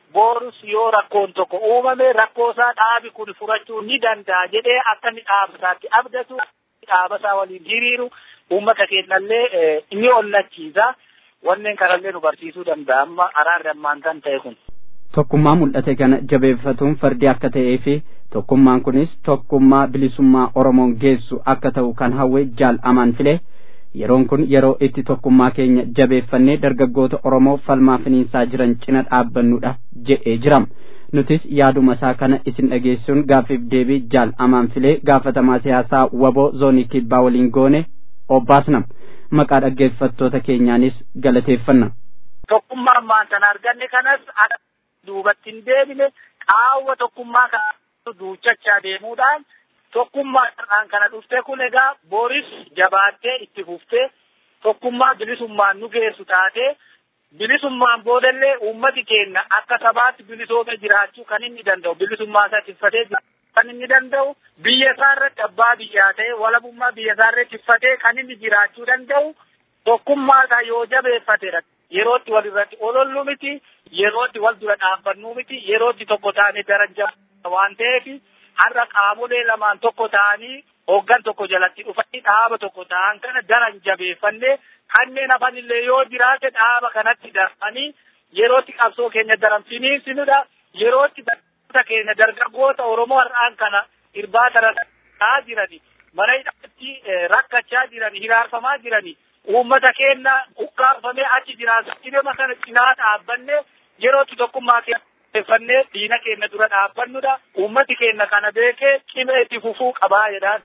boorus yoo rakkoon tokko uumame rakkoo isaa dhaabi kun furachuu ni danda'a jedhee akka inni dhaaba isaatti abdatu dhaaba isaa waliin hiriiru uummata keenyallee ni ollachiisa wanneen kanallee nu barsiisuu danda'a amma araarri ammaan kan ta'e kun. Tokkummaa mul'ate kana jabeeffatuun fardi akka ta'ee fi tokkummaan kunis tokkummaa bilisummaa Oromoon geessu akka ta'u kan hawwe jaal amaan filee yeroon kun yeroo itti tokkummaa keenya jabeeffannee dargaggoota Oromoo falmaa finiinsaa jiran cina dhaabbannudha jedhee jira. Nutis yaaduma isaa kana isin dhageessuun gaaffiif deebii jaal amaan filee gaafatamaa siyaasaa waboo zoonii kibbaa waliin goone obbaasna. Maqaa dhaggeeffattoota keenyaanis galateeffanna. Tokkummaa ammaan sana arganne kanas duubatti hin deebine qaawwa tokkummaa kana duuchachaa deemuudhaan tokkummaadhaan kana dhufte kun egaa boris jabaattee itti fuftee tokkummaa bilisummaan nu geessu taatee bilisummaan boodallee uummati keenya akka sabaatti bilisoome jiraachuu kan inni danda'u bilisummaa isaa tiffatee kan inni danda'u biyya isaa irratti abbaa biyyaa ta'e walabummaa biyya isaa irratti tiffatee kan inni jiraachuu danda'u tokkummaa isaa yoo jabeeffatedha. Yerootti wal irratti olollu miti, yerootti wal dura dhaabbannuu miti, yerootti tokko taanee darajaa waan ta'eef har'a qaamolee lamaan tokko ta'anii hoggan tokko jalatti dhufanii dhaaba tokko ta'an kana daran jabeeffannee kanneen hafanillee yoo jiraate dhaaba kanatti darbanii yerootti qabsoo keenya daran finiinsinudha. Yerootti dargaggoota keenya dargaggoota Oromoo har'aan kana irbaata rakkachaa jirani. Mana hidhaatti rakkachaa jirani, hiraarfamaa jirani. Uummata keenya ukkaanfamee achi jiraatu dhibama sana cinaa dhaabbanne yerootti tokkummaa keeffannee diina keenya dura dhaabbannudha. Uummati keenya kana beekee cimee itti fufuu qabaa jedhaan.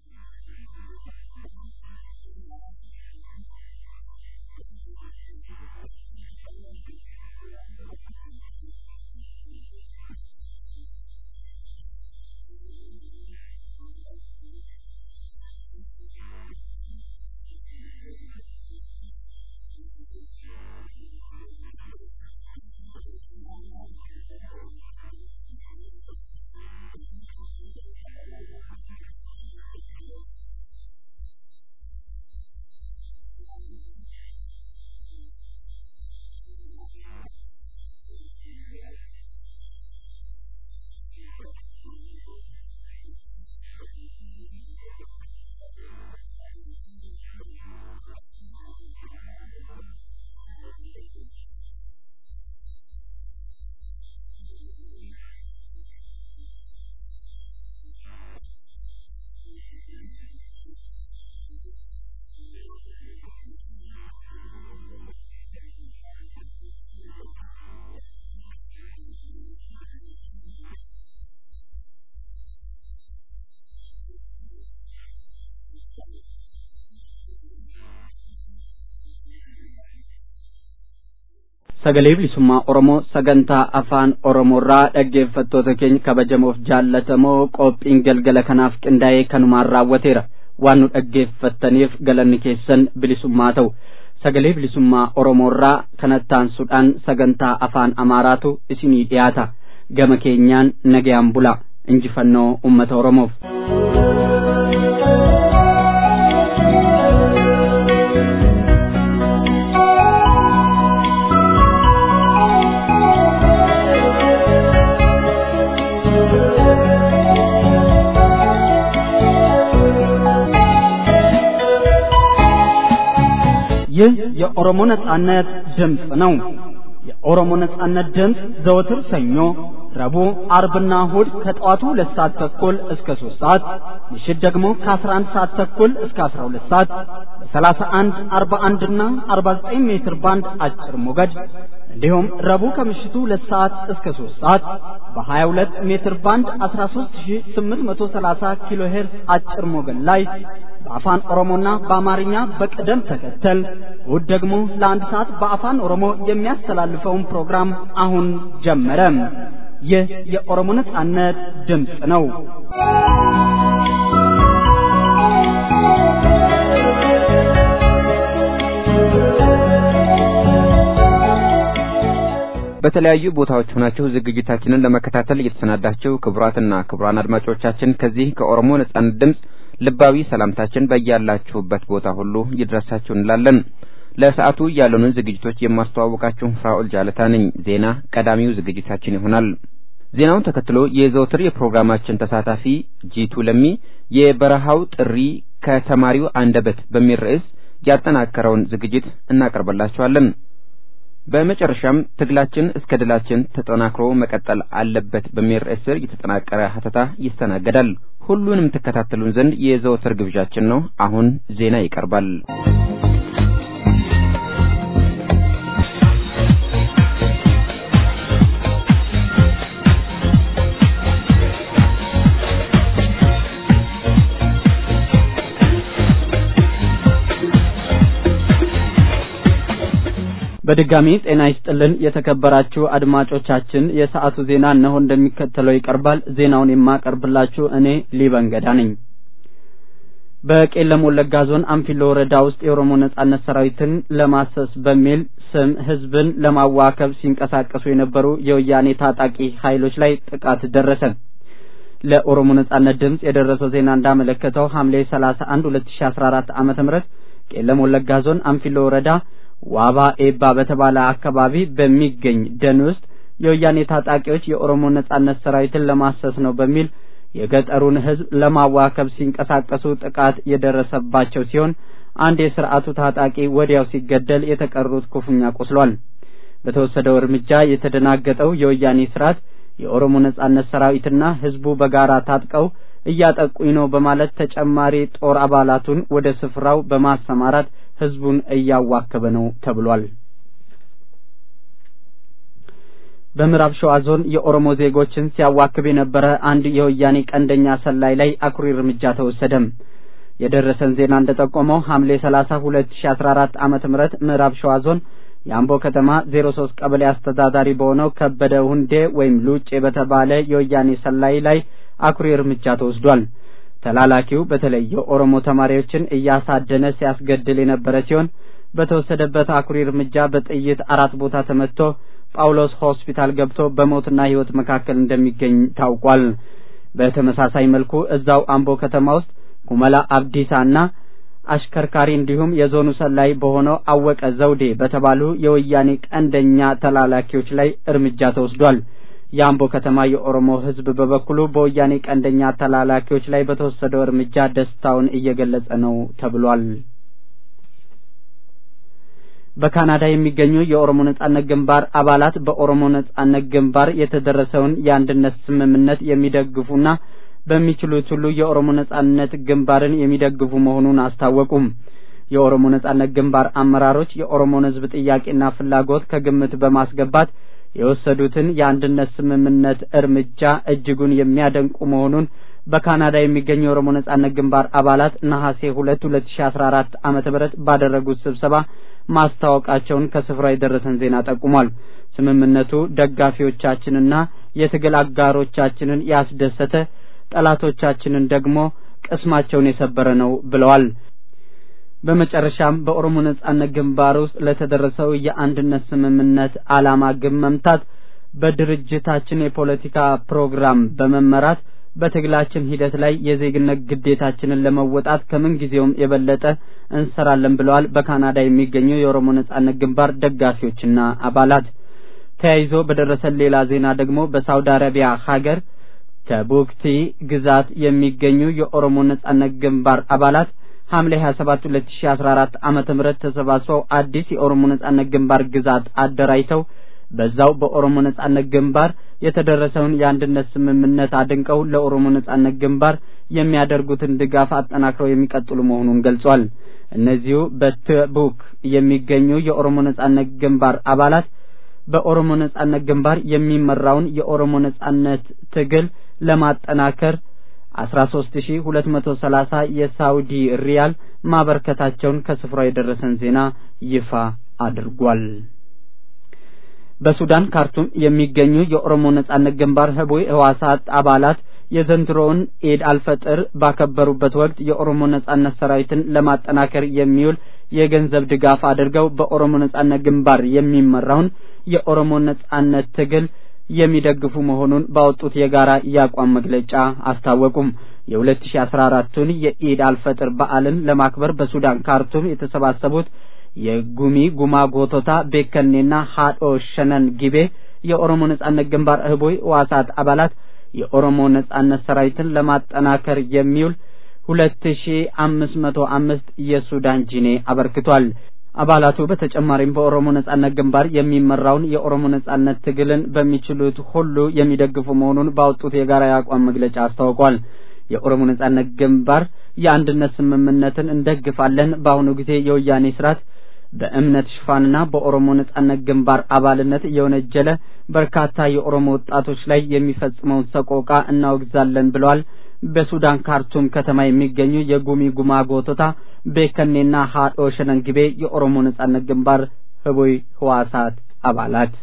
sagalee bilisummaa Oromoo sagantaa afaan Oromoorraa dhaggeeffattoota keenya kabajamoof jaallatamoo qophiin galgala kanaaf qindaa'ee kanumaan raawwateera waan nu dhaggeeffattaniif galanni keessan bilisummaa ta'u sagalee bilisummaa Oromoorraa kanattaansuudhaan sagantaa afaan Amaaraatu isinii dhiyaata gama keenyaan nagayaan bula injifannoo ummata Oromoof. ይህ የኦሮሞ ነጻነት ድምፅ ነው። የኦሮሞ ነጻነት ድምፅ ዘወትር ሰኞ፣ ረቡዕ፣ አርብና እሁድ ከጠዋቱ ሁለት ሰዓት ተኩል እስከ ሶስት ሰዓት ምሽት ደግሞ ከአስራ አንድ ሰዓት ተኩል እስከ አስራ ሁለት ሰዓት በሰላሳ አንድ አርባ አንድና አርባ ዘጠኝ ሜትር ባንድ አጭር ሞገድ እንዲሁም ረቡዕ ከምሽቱ ሁለት ሰዓት እስከ ሶስት ሰዓት በሀያ ሁለት ሜትር ባንድ አስራ ሶስት ሺ ስምንት መቶ ሰላሳ ኪሎ ሄርዝ አጭር ሞገድ ላይ በአፋን ኦሮሞና በአማርኛ በቅደም ተከተል እሁድ ደግሞ ለአንድ ሰዓት በአፋን ኦሮሞ የሚያስተላልፈውን ፕሮግራም አሁን ጀመረ። ይህ የኦሮሞ ነጻነት ድምፅ ነው። በተለያዩ ቦታዎች ሆናችሁ ዝግጅታችንን ለመከታተል እየተሰናዳችሁ ክቡራትና ክቡራን አድማጮቻችን ከዚህ ከኦሮሞ ነጻነት ድምፅ ልባዊ ሰላምታችን በያላችሁበት ቦታ ሁሉ ይድረሳችሁ እንላለን። ለሰዓቱ ያሉንን ዝግጅቶች የማስተዋወቃችሁ ፍራኦል ጃለታ ነኝ። ዜና ቀዳሚው ዝግጅታችን ይሆናል። ዜናውን ተከትሎ የዘወትር የፕሮግራማችን ተሳታፊ ጂቱ ለሚ የበረሃው ጥሪ ከተማሪው አንደበት በሚል ርዕስ ያጠናከረውን ዝግጅት እናቀርብላችኋለን። በመጨረሻም ትግላችን እስከ ድላችን ተጠናክሮ መቀጠል አለበት በሚል ርዕስ ስር የተጠናቀረ ሀተታ ይስተናገዳል። ሁሉንም ትከታተሉን ዘንድ የዘወትር ግብዣችን ነው። አሁን ዜና ይቀርባል። በድጋሚ ጤና ይስጥልን የተከበራችሁ አድማጮቻችን፣ የሰዓቱ ዜና እነሆ እንደሚከተለው ይቀርባል። ዜናውን የማቀርብላችሁ እኔ ሊበንገዳ ነኝ። በቄለም ወለጋ ዞን አንፊሎ ወረዳ ውስጥ የኦሮሞ ነጻነት ሰራዊትን ለማሰስ በሚል ስም ህዝብን ለማዋከብ ሲንቀሳቀሱ የነበሩ የወያኔ ታጣቂ ኃይሎች ላይ ጥቃት ደረሰ። ለኦሮሞ ነጻነት ድምጽ የደረሰው ዜና እንዳመለከተው ሐምሌ 31 2014 ዓመተ ምህረት ቄለም ወለጋ ዞን አንፊሎ ወረዳ ዋባ ኤባ በተባለ አካባቢ በሚገኝ ደን ውስጥ የወያኔ ታጣቂዎች የኦሮሞ ነጻነት ሰራዊትን ለማሰስ ነው በሚል የገጠሩን ህዝብ ለማዋከብ ሲንቀሳቀሱ ጥቃት የደረሰባቸው ሲሆን አንድ የስርዓቱ ታጣቂ ወዲያው ሲገደል የተቀሩት ክፉኛ ቆስሏል። በተወሰደው እርምጃ የተደናገጠው የወያኔ ስርዓት የኦሮሞ ነጻነት ሰራዊትና ህዝቡ በጋራ ታጥቀው እያጠቁኝ ነው በማለት ተጨማሪ ጦር አባላቱን ወደ ስፍራው በማሰማራት ህዝቡን እያዋከበ ነው ተብሏል። በምዕራብ ሸዋ ዞን የኦሮሞ ዜጎችን ሲያዋክብ የነበረ አንድ የወያኔ ቀንደኛ ሰላይ ላይ አኩሪ እርምጃ ተወሰደም። የደረሰን ዜና እንደጠቆመው ሐምሌ 30 2014 ዓመተ ምህረት ምዕራብ ሸዋ ዞን የአምቦ ከተማ 03 ቀበሌ አስተዳዳሪ በሆነው ከበደ ሁንዴ ወይም ሉጬ በተባለ የወያኔ ሰላይ ላይ አኩሪ እርምጃ ተወስዷል። ተላላኪው በተለይ የኦሮሞ ተማሪዎችን እያሳደነ ሲያስገድል የነበረ ሲሆን በተወሰደበት አኩሪ እርምጃ በጥይት አራት ቦታ ተመትቶ ጳውሎስ ሆስፒታል ገብቶ በሞትና ህይወት መካከል እንደሚገኝ ታውቋል። በተመሳሳይ መልኩ እዛው አምቦ ከተማ ውስጥ ኩመላ አብዲሳና አሽከርካሪ እንዲሁም የዞኑ ሰላይ በሆነው አወቀ ዘውዴ በተባሉ የወያኔ ቀንደኛ ተላላኪዎች ላይ እርምጃ ተወስዷል። የአምቦ ከተማ የኦሮሞ ህዝብ በበኩሉ በወያኔ ቀንደኛ ተላላኪዎች ላይ በተወሰደው እርምጃ ደስታውን እየገለጸ ነው ተብሏል። በካናዳ የሚገኙ የኦሮሞ ነጻነት ግንባር አባላት በኦሮሞ ነጻነት ግንባር የተደረሰውን የአንድነት ስምምነት የሚደግፉና በሚችሉት ሁሉ የኦሮሞ ነጻነት ግንባርን የሚደግፉ መሆኑን አስታወቁም። የኦሮሞ ነጻነት ግንባር አመራሮች የኦሮሞን ህዝብ ጥያቄና ፍላጎት ከግምት በማስገባት የወሰዱትን የአንድነት ስምምነት እርምጃ እጅጉን የሚያደንቁ መሆኑን በካናዳ የሚገኙ የኦሮሞ ነጻነት ግንባር አባላት ነሐሴ ሁለት ሁለት ሺ አስራ አራት ዓመተ ምህረት ባደረጉት ስብሰባ ማስታወቃቸውን ከስፍራው የደረሰን ዜና ጠቁሟል። ስምምነቱ ደጋፊዎቻችንና የትግል አጋሮቻችንን ያስደሰተ፣ ጠላቶቻችንን ደግሞ ቅስማቸውን የሰበረ ነው ብለዋል። በመጨረሻም በኦሮሞ ነጻነት ግንባር ውስጥ ለተደረሰው የአንድነት ስምምነት ዓላማ ግብ መምታት በድርጅታችን የፖለቲካ ፕሮግራም በመመራት በትግላችን ሂደት ላይ የዜግነት ግዴታችንን ለመወጣት ከምን ጊዜውም የበለጠ እንሰራለን ብለዋል። በካናዳ የሚገኙ የኦሮሞ ነጻነት ግንባር ደጋፊዎችና አባላት። ተያይዞ በደረሰን ሌላ ዜና ደግሞ በሳውዲ አረቢያ ሀገር ተቡክቲ ግዛት የሚገኙ የኦሮሞ ነጻነት ግንባር አባላት ሐምሌ 27 2014 ዓመተ ምህረት ተሰባስበው አዲስ የኦሮሞ ነጻነት ግንባር ግዛት አደራጅተው በዛው በኦሮሞ ነጻነት ግንባር የተደረሰውን የአንድነት ስምምነት አድንቀው ለኦሮሞ ነጻነት ግንባር የሚያደርጉትን ድጋፍ አጠናክረው የሚቀጥሉ መሆኑን ገልጿል። እነዚሁ በትቡክ የሚገኙ የኦሮሞ ነጻነት ግንባር አባላት በኦሮሞ ነጻነት ግንባር የሚመራውን የኦሮሞ ነጻነት ትግል ለማጠናከር አስራ ሶስት ሺ ሁለት መቶ ሰላሳ የሳውዲ ሪያል ማበርከታቸውን ከስፍራው የደረሰን ዜና ይፋ አድርጓል። በሱዳን ካርቱም የሚገኙ የኦሮሞ ነጻነት ግንባር ህቡዕ ህዋሳት አባላት የዘንድሮውን ኢድ አልፈጥር ባከበሩበት ወቅት የኦሮሞ ነጻነት ሰራዊትን ለማጠናከር የሚውል የገንዘብ ድጋፍ አድርገው በኦሮሞ ነጻነት ግንባር የሚመራውን የኦሮሞ ነጻነት ትግል የሚደግፉ መሆኑን ባወጡት የጋራ የአቋም መግለጫ አስታወቁም። የሁለት ሺ አስራ አራቱን የኢድ አልፈጥር በዓልን ለማክበር በሱዳን ካርቱም የተሰባሰቡት የጉሚ ጉማ ጎቶታ ቤከኔና ሀዶ ሸነን ጊቤ የኦሮሞ ነጻነት ግንባር ህቡይ ህዋሳት አባላት የኦሮሞ ነጻነት ሰራዊትን ለማጠናከር የሚውል ሁለት ሺ አምስት መቶ አምስት የሱዳን ጂኔ አበርክቷል። አባላቱ በተጨማሪም በኦሮሞ ነጻነት ግንባር የሚመራውን የኦሮሞ ነጻነት ትግልን በሚችሉት ሁሉ የሚደግፉ መሆኑን ባወጡት የጋራ የአቋም መግለጫ አስታውቋል። የኦሮሞ ነጻነት ግንባር የአንድነት ስምምነትን እንደግፋለን። በአሁኑ ጊዜ የወያኔ ስርዓት በእምነት ሽፋንና በኦሮሞ ነጻነት ግንባር አባልነት የወነጀለ በርካታ የኦሮሞ ወጣቶች ላይ የሚፈጽመውን ሰቆቃ እናወግዛለን ብለዋል። በሱዳን ካርቱም ከተማ የሚገኙ የጉሚ ጉማ ጎቶታ ቤከኔና ሀዶ ሸነንግቤ የኦሮሞ ነጻነት ግንባር ህቡይ ህዋሳት አባላት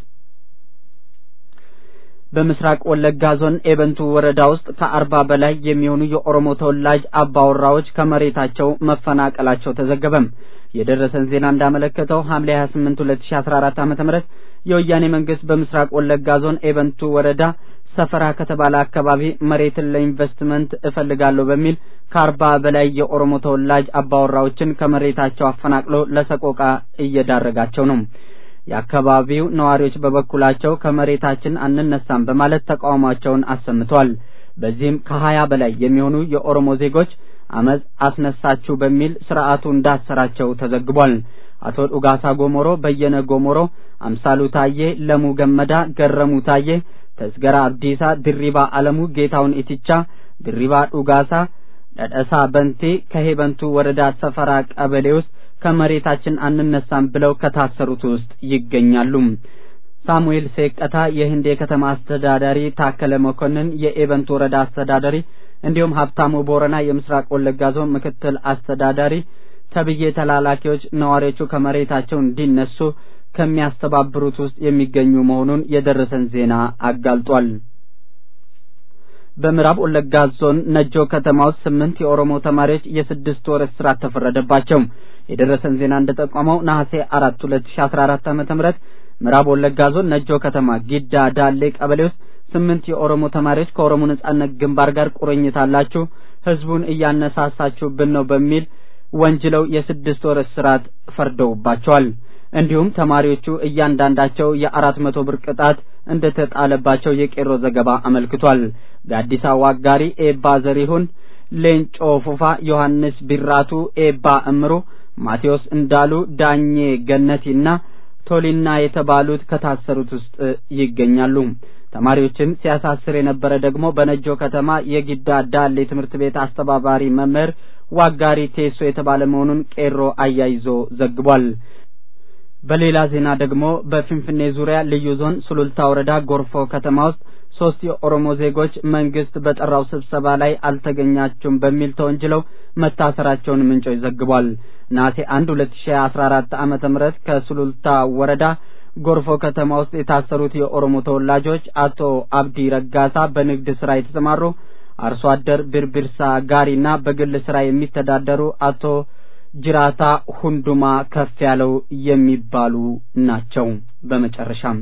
በምስራቅ ወለጋ ዞን ኤበንቱ ወረዳ ውስጥ ከአርባ በላይ የሚሆኑ የኦሮሞ ተወላጅ አባወራዎች ከመሬታቸው መፈናቀላቸው ተዘገበም። የደረሰን ዜና እንዳመለከተው ሐምሌ 28 2014 ዓመተ ምህረት የወያኔ መንግስት በምስራቅ ወለጋ ዞን ኤበንቱ ወረዳ ሰፈራ ከተባለ አካባቢ መሬትን ለኢንቨስትመንት እፈልጋለሁ በሚል ከአርባ በላይ የኦሮሞ ተወላጅ አባወራዎችን ከመሬታቸው አፈናቅሎ ለሰቆቃ እየዳረጋቸው ነው። የአካባቢው ነዋሪዎች በበኩላቸው ከመሬታችን አንነሳም በማለት ተቃውሟቸውን አሰምተዋል። በዚህም ከሀያ በላይ የሚሆኑ የኦሮሞ ዜጎች አመፅ አስነሳችሁ በሚል ስርዓቱ እንዳሰራቸው ተዘግቧል። አቶ ዱጋሳ ጎሞሮ፣ በየነ ጎሞሮ፣ አምሳሉ ታዬ፣ ለሙ ገመዳ፣ ገረሙ ታዬ፣ ተስገራ አብዲሳ፣ ድሪባ አለሙ፣ ጌታውን ኢትቻ፣ ድሪባ ዱጋሳ፣ ደደሳ በንቴ ከሄበንቱ ወረዳ ሰፈራ ቀበሌ ውስጥ ከመሬታችን አንነሳም ብለው ከታሰሩት ውስጥ ይገኛሉ። ሳሙኤል ሴቀታ የህንዴ ከተማ አስተዳዳሪ፣ ታከለ መኮንን የኤበንቱ ወረዳ አስተዳዳሪ እንዲሁም ሀብታሙ ቦረና የምስራቅ ወለጋ ዞን ምክትል አስተዳዳሪ ተብዬ ተላላኪዎች ነዋሪዎቹ ከመሬታቸው እንዲነሱ ከሚያስተባብሩት ውስጥ የሚገኙ መሆኑን የደረሰን ዜና አጋልጧል። በምዕራብ ወለጋ ዞን ነጆ ከተማ ውስጥ ስምንት የኦሮሞ ተማሪዎች የስድስት ወር እስራት ተፈረደባቸው። የደረሰን ዜና እንደጠቆመው ነሐሴ አራት ሁለት ሺ አስራ አራት ዓመተ ምህረት ምዕራብ ወለጋ ዞን ነጆ ከተማ ጊዳ ዳሌ ቀበሌ ውስጥ ስምንት የኦሮሞ ተማሪዎች ከኦሮሞ ነጻነት ግንባር ጋር ቁርኝት አላችሁ፣ ህዝቡን እያነሳሳችሁብን ነው በሚል ወንጅለው የስድስት ወር እስራት ፈርደውባቸዋል። እንዲሁም ተማሪዎቹ እያንዳንዳቸው የአራት መቶ ብር ቅጣት እንደተጣለባቸው የቄሮ ዘገባ አመልክቷል። በአዲስ አበባ አጋሪ ኤባ ዘሪሁን፣ ሌንጮ ፉፋ፣ ዮሐንስ ቢራቱ፣ ኤባ እምሩ፣ ማቴዎስ እንዳሉ፣ ዳኜ ገነቲና ቶሊና የተባሉት ከታሰሩት ውስጥ ይገኛሉ። ተማሪዎችን ሲያሳስር የነበረ ደግሞ በነጆ ከተማ የጊዳ ዳሌ ትምህርት ቤት አስተባባሪ መምህር ዋጋሪ ቴሶ የተባለ መሆኑን ቄሮ አያይዞ ዘግቧል። በሌላ ዜና ደግሞ በፊንፊኔ ዙሪያ ልዩ ዞን ሱሉልታ ወረዳ ጎርፎ ከተማ ውስጥ ሶስት የኦሮሞ ዜጎች መንግስት በጠራው ስብሰባ ላይ አልተገኛችሁም በሚል ተወንጅለው መታሰራቸውን ምንጮች ዘግቧል። ነሐሴ አንድ ሁለት ሺ አስራ አራት ዓመተ ምህረት ከሱሉልታ ወረዳ ጎርፎ ከተማ ውስጥ የታሰሩት የኦሮሞ ተወላጆች አቶ አብዲ ረጋሳ በንግድ ስራ የተሰማሩ አርሶ አደር ብርብርሳ ጋሪና በግል ስራ የሚተዳደሩ አቶ ጅራታ ሁንዱማ ከፍ ያለው የሚባሉ ናቸው። በመጨረሻም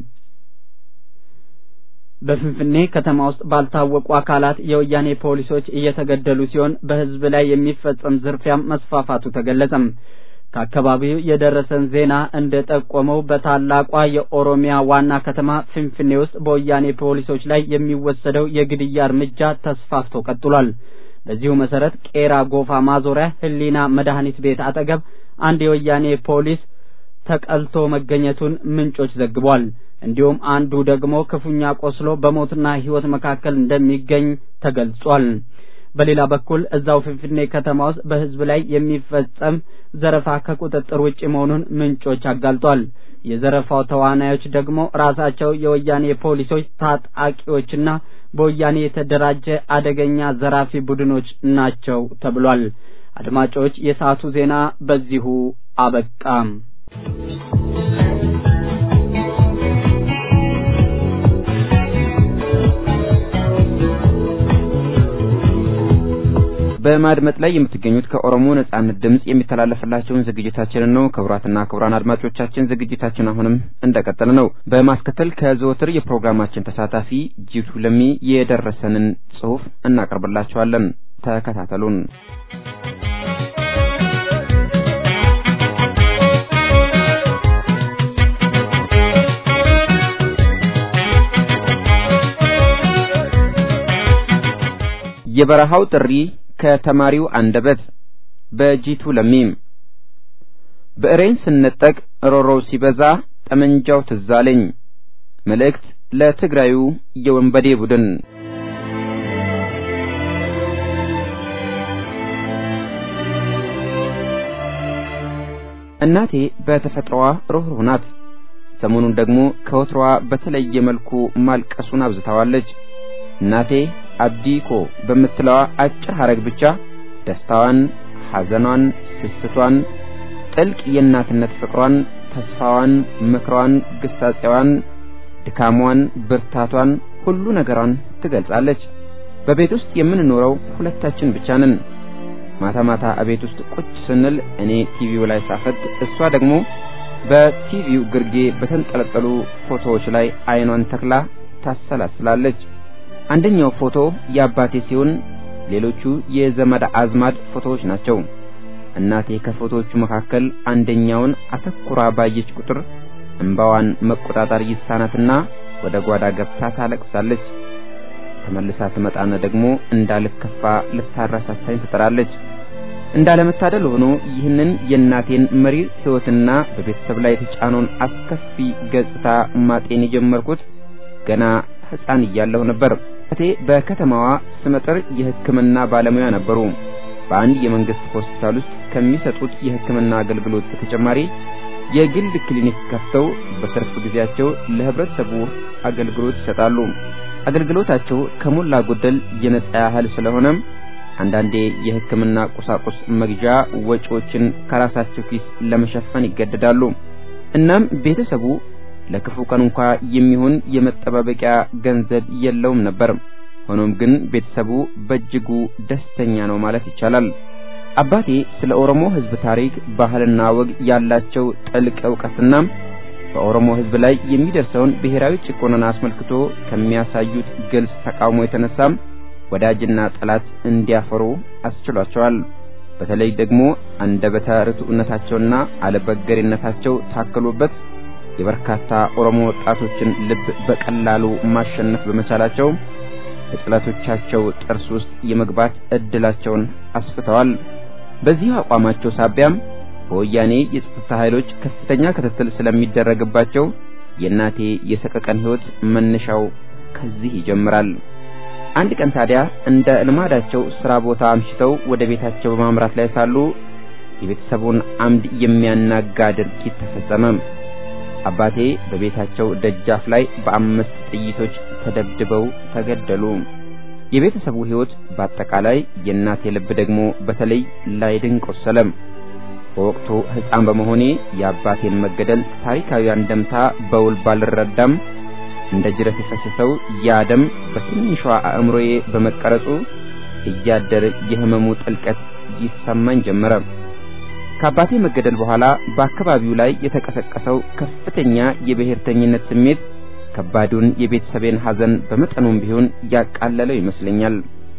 በፍንፍኔ ከተማ ውስጥ ባልታወቁ አካላት የወያኔ ፖሊሶች እየተገደሉ ሲሆን በህዝብ ላይ የሚፈጸም ዝርፊያም መስፋፋቱ ተገለጸም። ከአካባቢው የደረሰን ዜና እንደ ጠቆመው በታላቋ የኦሮሚያ ዋና ከተማ ፍንፍኔ ውስጥ በወያኔ ፖሊሶች ላይ የሚወሰደው የግድያ እርምጃ ተስፋፍቶ ቀጥሏል። በዚሁ መሰረት ቄራ ጎፋ ማዞሪያ ህሊና መድኃኒት ቤት አጠገብ አንድ የወያኔ ፖሊስ ተቀልቶ መገኘቱን ምንጮች ዘግቧል። እንዲሁም አንዱ ደግሞ ክፉኛ ቆስሎ በሞትና ህይወት መካከል እንደሚገኝ ተገልጿል። በሌላ በኩል እዛው ፍንፍኔ ከተማ ውስጥ በህዝብ ላይ የሚፈጸም ዘረፋ ከቁጥጥር ውጭ መሆኑን ምንጮች አጋልጧል። የዘረፋው ተዋናዮች ደግሞ ራሳቸው የወያኔ ፖሊሶች ታጣቂዎችና በወያኔ የተደራጀ አደገኛ ዘራፊ ቡድኖች ናቸው ተብሏል። አድማጮች፣ የሰዓቱ ዜና በዚሁ አበቃም። በማድመጥ ላይ የምትገኙት ከኦሮሞ ነጻነት ድምጽ የሚተላለፍላችሁን ዝግጅታችንን ነው። ክቡራትና ክቡራን አድማጮቻችን ዝግጅታችን አሁንም እንደቀጠለ ነው። በማስከተል ከዘወትር የፕሮግራማችን ተሳታፊ ጂቱ ለሚ የደረሰንን ጽሑፍ እናቀርብላችኋለን። ተከታተሉን። የበረሃው ጥሪ ከተማሪው አንደበት በጂቱ ለሚም ብዕሬን ስነጠቅ ሮሮው ሲበዛ ጠመንጃው ትዝ አለኝ። መልእክት ለትግራዩ የወንበዴ ቡድን እናቴ በተፈጥሮዋ ሩህሩህ ናት። ሰሞኑን ደግሞ ከወትሮዋ በተለየ መልኩ ማልቀሱን አብዝታዋለች። እናቴ አብዲኮ በምትለዋ አጭር ሐረግ ብቻ ደስታዋን፣ ሐዘኗን፣ ስስቷን፣ ጥልቅ የእናትነት ፍቅሯን፣ ተስፋዋን፣ ምክሯን፣ ግሳጼዋን፣ ድካሟን፣ ብርታቷን፣ ሁሉ ነገሯን ትገልጻለች። በቤት ውስጥ የምንኖረው ሁለታችን ብቻ ነን። ማታ ማታ እቤት ውስጥ ቁጭ ስንል እኔ ቲቪው ላይ ሳፈጥ፣ እሷ ደግሞ በቲቪው ግርጌ በተንጠለጠሉ ፎቶዎች ላይ አይኗን ተክላ ታሰላስላለች። አንደኛው ፎቶ የአባቴ ሲሆን ሌሎቹ የዘመድ አዝማድ ፎቶዎች ናቸው። እናቴ ከፎቶዎቹ መካከል አንደኛውን አተኩራ ባየች ቁጥር እንባዋን መቆጣጠር ይሳናትና ወደ ጓዳ ገብታ ታለቅሳለች። ተመልሳ ትመጣና ደግሞ እንዳልከፋ ልታረሳሳኝ ትጥራለች። እንዳለመታደል ሆኖ ይህንን የእናቴን መሪር ሕይወትና በቤተሰብ ላይ የተጫነውን አስከፊ ገጽታ ማጤን የጀመርኩት ገና ሕፃን እያለሁ ነበር። እናቴ በከተማዋ ስመጥር የሕክምና ባለሙያ ነበሩ። በአንድ የመንግስት ሆስፒታል ውስጥ ከሚሰጡት የሕክምና አገልግሎት በተጨማሪ የግል ክሊኒክ ከፍተው በትርፍ ጊዜያቸው ለህብረተሰቡ አገልግሎት ይሰጣሉ። አገልግሎታቸው ከሞላ ጎደል የነጻ ያህል ስለሆነም አንዳንዴ የሕክምና ቁሳቁስ መግዣ ወጪዎችን ከራሳቸው ኪስ ለመሸፈን ይገደዳሉ። እናም ቤተሰቡ ለክፉ ቀን እንኳ የሚሆን የመጠባበቂያ ገንዘብ የለውም ነበር። ሆኖም ግን ቤተሰቡ በእጅጉ ደስተኛ ነው ማለት ይቻላል። አባቴ ስለ ኦሮሞ ሕዝብ ታሪክ፣ ባህልና ወግ ያላቸው ጥልቅ እውቀትና በኦሮሞ ሕዝብ ላይ የሚደርሰውን ብሔራዊ ጭቆናን አስመልክቶ ከሚያሳዩት ግልጽ ተቃውሞ የተነሳም ወዳጅና ጠላት እንዲያፈሩ አስችሏቸዋል። በተለይ ደግሞ አንደበተ ርቱዕነታቸውና አለበገሪነታቸው ታክሎበት የበርካታ ኦሮሞ ወጣቶችን ልብ በቀላሉ ማሸነፍ በመቻላቸው በጠላቶቻቸው ጥርስ ውስጥ የመግባት እድላቸውን አስፍተዋል። በዚህ አቋማቸው ሳቢያም በወያኔ የጸጥታ ኃይሎች ከፍተኛ ክትትል ስለሚደረግባቸው የእናቴ የሰቀቀን ሕይወት መነሻው ከዚህ ይጀምራል። አንድ ቀን ታዲያ እንደ ልማዳቸው ስራ ቦታ አምሽተው ወደ ቤታቸው በማምራት ላይ ሳሉ የቤተሰቡን አምድ የሚያናጋ ድርጊት ተፈጸመ። አባቴ በቤታቸው ደጃፍ ላይ በአምስት ጥይቶች ተደብድበው ተገደሉ። የቤተሰቡ ሕይወት በአጠቃላይ የእናቴ ልብ ደግሞ በተለይ ላይድን ቆሰለ። በወቅቱ ሕፃን በመሆኔ የአባቴን መገደል ታሪካዊ አንደምታ በውል ባልረዳም እንደ ጅረት የፈሰሰው ያ ደም በትንሿ አእምሮዬ በመቀረጹ እያደር የህመሙ ጥልቀት ይሰማኝ ጀመረ። ከአባቴ መገደል በኋላ በአካባቢው ላይ የተቀሰቀሰው ከፍተኛ የብሔርተኝነት ስሜት ከባዱን የቤተሰቤን ሐዘን በመጠኑም ቢሆን ያቃለለው ይመስለኛል።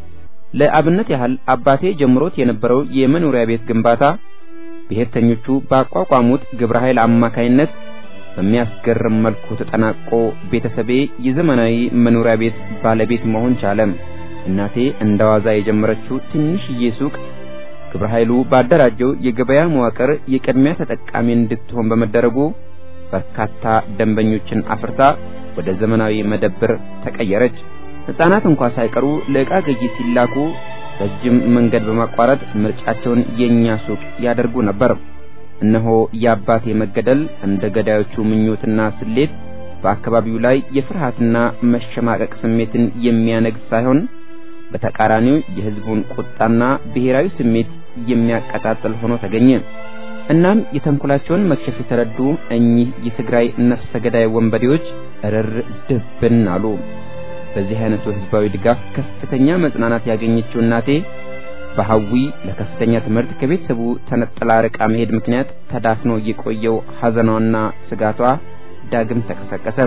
ለአብነት ያህል አባቴ ጀምሮት የነበረው የመኖሪያ ቤት ግንባታ ብሔርተኞቹ ባቋቋሙት ግብረ ኃይል አማካይነት በሚያስገርም መልኩ ተጠናቆ ቤተሰቤ የዘመናዊ መኖሪያ ቤት ባለቤት መሆን ቻለ። እናቴ እንደዋዛ የጀመረችው ትንሽዬ ሱቅ ግብረ ኃይሉ ባደራጀው የገበያ መዋቅር የቅድሚያ ተጠቃሚ እንድትሆን በመደረጉ በርካታ ደንበኞችን አፍርታ ወደ ዘመናዊ መደብር ተቀየረች። ሕፃናት እንኳ ሳይቀሩ ለዕቃ ግዢ ሲላኩ ረጅም መንገድ በማቋረጥ ምርጫቸውን የኛ ሱቅ ያደርጉ ነበር። እነሆ የአባቴ መገደል እንደ ገዳዮቹ ምኞትና ስሌት በአካባቢው ላይ የፍርሃትና መሸማቀቅ ስሜትን የሚያነግስ ሳይሆን በተቃራኒው የሕዝቡን ቁጣና ብሔራዊ ስሜት የሚያቀጣጥል ሆኖ ተገኘ። እናም የተንኮላቸውን መክሸፍ የተረዱ እኚህ የትግራይ ነፍሰ ገዳይ ወንበዴዎች እርር ድብን አሉ። በዚህ አይነቱ ሕዝባዊ ድጋፍ ከፍተኛ መጽናናት ያገኘችው እናቴ በሐዊ ለከፍተኛ ትምህርት ከቤተሰቡ ተነጥላ ርቃ መሄድ ምክንያት ተዳፍኖ የቆየው ሐዘኗና ስጋቷ ዳግም ተቀሰቀሰ።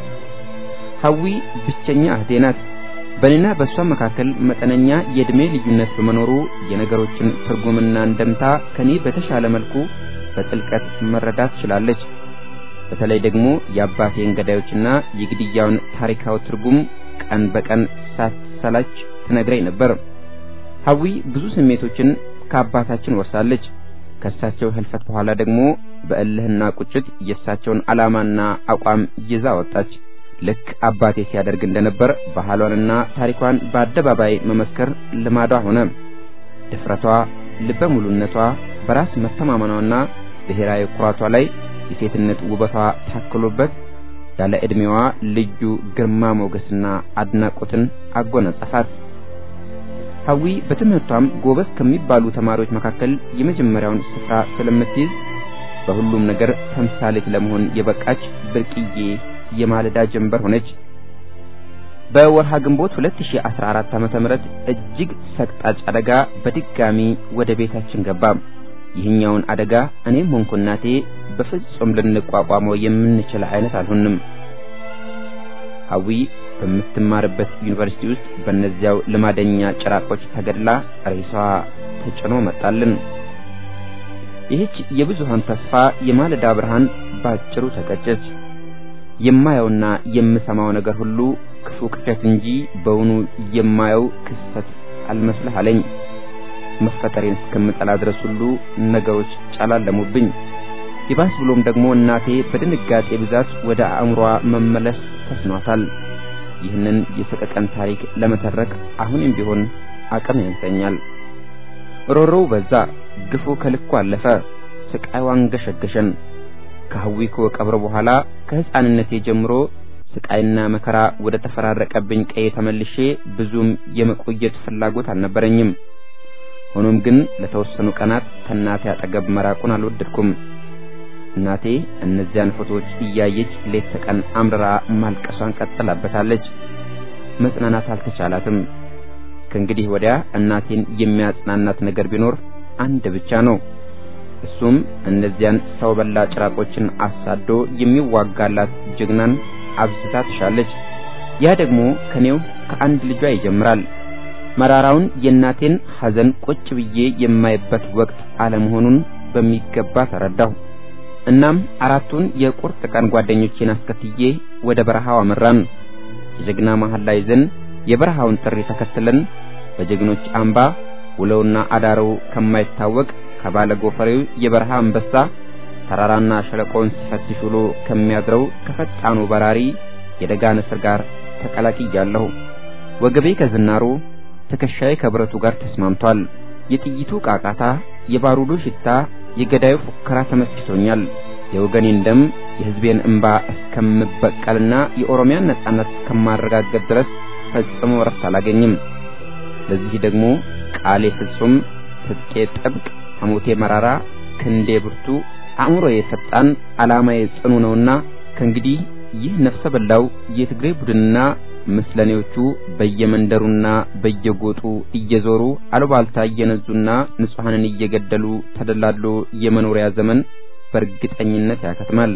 ሐዊ ብቸኛ እህቴ ናት። በእኔና በእሷ መካከል መጠነኛ የዕድሜ ልዩነት በመኖሩ የነገሮችን ትርጉምና እንደምታ ከኔ በተሻለ መልኩ በጥልቀት መረዳት ችላለች። በተለይ ደግሞ የአባቴን ገዳዮችና የግድያውን ታሪካዊ ትርጉም ቀን በቀን ሳትሰላች ትነግረኝ ነበር። ሀዊ ብዙ ስሜቶችን ከአባታችን ወርሳለች። ከእሳቸው ህልፈት በኋላ ደግሞ በእልህና ቁጭት የእሳቸውን ዓላማና አቋም ይዛ ወጣች። ልክ አባቴ ሲያደርግ እንደነበር ባህሏንና ታሪኳን በአደባባይ መመስከር ልማዷ ሆነ። ድፍረቷ፣ ልበ ሙሉነቷ፣ በራስ መተማመኗና ብሔራዊ ኩራቷ ላይ የሴትነት ውበቷ ታክሎበት ያለ ዕድሜዋ ልዩ ግርማ ሞገስና አድናቆትን አጎናጸፋት። ሀዊ በትምህርቷም ጎበዝ ከሚባሉ ተማሪዎች መካከል የመጀመሪያውን ስፍራ ስለምትይዝ በሁሉም ነገር ተምሳሌት ለመሆን የበቃች ብርቅዬ የማለዳ ጀንበር ሆነች። በወርሃ ግንቦት 2014 ዓመተ ምህረት እጅግ ሰቅጣጭ አደጋ በድጋሚ ወደ ቤታችን ገባ። ይህኛውን አደጋ እኔም ሆንኩ እናቴ በፍጹም ልንቋቋመው የምንችል አይነት አልሆንም። ሀዊ በምትማርበት ዩኒቨርሲቲ ውስጥ በእነዚያው ልማደኛ ጭራቆች ተገድላ ሬሷ ተጭኖ መጣልን። ይህች የብዙሃን ተስፋ የማለዳ ብርሃን ባጭሩ ተቀጨች። የማየውና የምሰማው ነገር ሁሉ ክፉ ቅዠት እንጂ በውኑ የማየው ክስተት አልመስልህ አለኝ። መፈጠሬን እስከምጠላ ድረስ ሁሉ ነገሮች ጨላለሙብኝ። ይባስ ብሎም ደግሞ እናቴ በድንጋጤ ብዛት ወደ አእምሯ መመለስ ተስኗታል። ይህንን የሰቀቀን ታሪክ ለመተረክ አሁንም ቢሆን አቅም ያንሰኛል። ሮሮው በዛ፣ ግፉ ከልኩ አለፈ፣ ስቃይዋን ገሸገሸን። ከሀዊኮ ቀብር በኋላ ከሕፃንነቴ ጀምሮ ስቃይና መከራ ወደ ተፈራረቀብኝ ቀዬ ተመልሼ ብዙም የመቆየት ፍላጎት አልነበረኝም። ሆኖም ግን ለተወሰኑ ቀናት ከእናቴ አጠገብ መራቁን አልወደድኩም። እናቴ እነዚያን ፎቶዎች እያየች ሌት ተቀን አምርራ ማልቀሷን ቀጥላበታለች። መጽናናት አልተቻላትም። ከእንግዲህ ወዲያ እናቴን የሚያጽናናት ነገር ቢኖር አንድ ብቻ ነው። እሱም እነዚያን ሰው በላ ጭራቆችን አሳዶ የሚዋጋላት ጀግናን አብዝታ ትሻለች። ያ ደግሞ ከኔው ከአንድ ልጇ ይጀምራል። መራራውን የእናቴን ሐዘን ቁጭ ብዬ የማይበት ወቅት አለመሆኑን በሚገባ ተረዳሁ። እናም አራቱን የቁርጥ ቀን ጓደኞቼን አስከትዬ ወደ በረሃው አመራን። የጀግና መሐላ ይዘን የበረሃውን ጥሪ ተከትለን በጀግኖች አምባ ውለውና አዳረው ከማይታወቅ ከባለ ጎፈሬው የበረሃ አንበሳ ተራራና ሸለቆውን ሲፈትሽ ውሎ ከሚያድረው ከፈጣኑ በራሪ የደጋ ንስር ጋር ተቀላቅያለሁ። ወገቤ ከዝናሩ ትከሻዬ ከብረቱ ጋር ተስማምቷል። የጥይቱ ቃቃታ፣ የባሩዱ ሽታ፣ የገዳዩ ፉከራ ተመስጦኛል። የወገኔን ደም የሕዝቤን እንባ እስከምበቀልና የኦሮሚያን ነጻነት እስከማረጋገጥ ድረስ ፈጽሞ እረፍት አላገኝም። ለዚህ ደግሞ ቃሌ ፍጹም፣ ትጥቄ ጥብቅ፣ ሐሞቴ መራራ፣ ክንዴ ብርቱ፣ አእምሮዬ ፈጣን፣ ዓላማዬ ጽኑ ነውና ከእንግዲህ ይህ ነፍሰ በላው የትግሬ ቡድንና ምስለኔዎቹ በየመንደሩና በየጎጡ እየዞሩ አሉባልታ እየነዙና ንጹሐንን እየገደሉ ተደላድሎ የመኖሪያ ዘመን በእርግጠኝነት ያከትማል።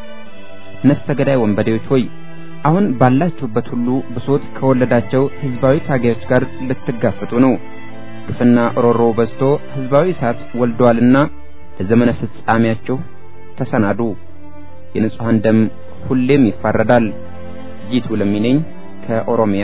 ነፍሰ ገዳይ ወንበዴዎች ሆይ አሁን ባላችሁበት ሁሉ ብሶት ከወለዳቸው ህዝባዊ ታጋዮች ጋር ልትጋፈጡ ነው። ግፍና ሮሮ በዝቶ ህዝባዊ እሳት ወልደዋልና ለዘመነ ፍጻሜያችሁ ተሰናዱ። የንጹሐን ደም ሁሌም ይፋረዳል። ጂቱ ለሚነኝ ከኦሮሚያ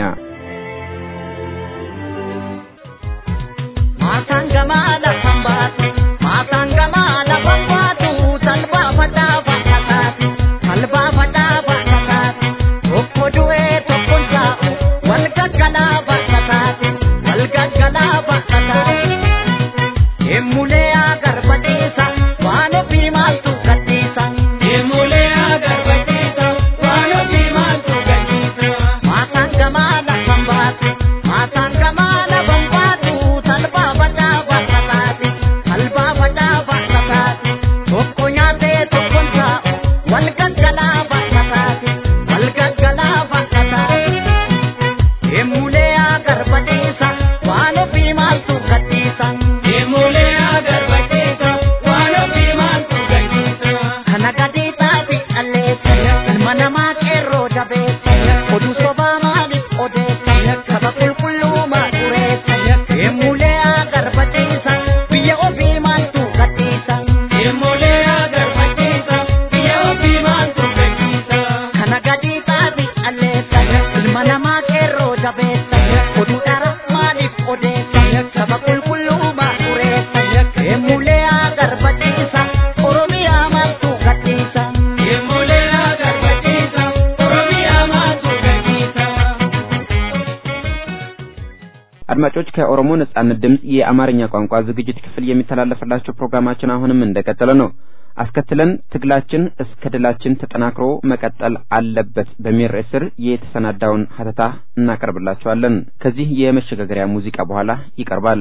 ማታንገማ ለፈንባቱ ማታንገማ ለፈንባቱ ተልባ ፈዳ ባካታቱ ተልባ ፈዳ ባካታቱ tokko du'ee tokkon taa'u wal gaggalaa bakkataati wal gaggalaa bakkataati deemulee agarbadhiisa waan ofii maaltu gadhiisa deemulee agarbadhiisa waan ofii maaltu gadhiisa maataan gamaa lafa አድማጮች ከኦሮሞ ነጻነት ድምፅ የአማርኛ ቋንቋ ዝግጅት ክፍል የሚተላለፍላችሁ ፕሮግራማችን አሁንም እንደቀጠለ ነው። አስከትለን ትግላችን እስከ ድላችን ተጠናክሮ መቀጠል አለበት በሚል ርዕስ ስር የተሰናዳውን ሀተታ እናቀርብላችኋለን። ከዚህ የመሸጋገሪያ ሙዚቃ በኋላ ይቀርባል።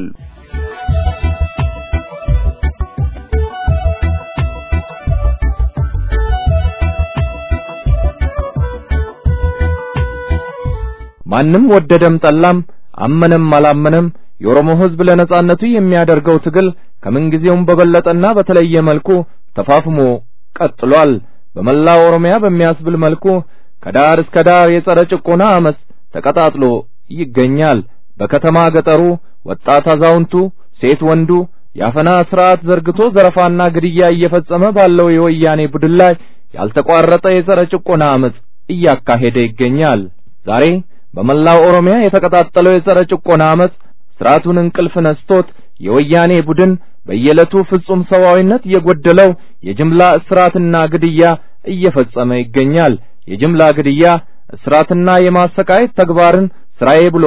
ማንም ወደደም ጠላም አመነም አላመነም የኦሮሞ ሕዝብ ለነጻነቱ የሚያደርገው ትግል ከምንጊዜውም በበለጠና በተለየ መልኩ ተፋፍሞ ቀጥሏል። በመላው ኦሮሚያ በሚያስብል መልኩ ከዳር እስከ ዳር የጸረ ጭቆና አመፅ ተቀጣጥሎ ይገኛል። በከተማ ገጠሩ፣ ወጣት አዛውንቱ፣ ሴት ወንዱ የአፈና ስርዓት ዘርግቶ ዘረፋና ግድያ እየፈጸመ ባለው የወያኔ ቡድን ላይ ያልተቋረጠ የጸረ ጭቆና አመፅ እያካሄደ ይገኛል። ዛሬ በመላው ኦሮሚያ የተቀጣጠለው የጸረ ጭቆና አመፅ ስርዓቱን እንቅልፍ ነስቶት የወያኔ ቡድን በየዕለቱ ፍጹም ሰብአዊነት የጎደለው የጅምላ እስራትና ግድያ እየፈጸመ ይገኛል። የጅምላ ግድያ እስራትና የማሰቃየት ተግባርን ስራዬ ብሎ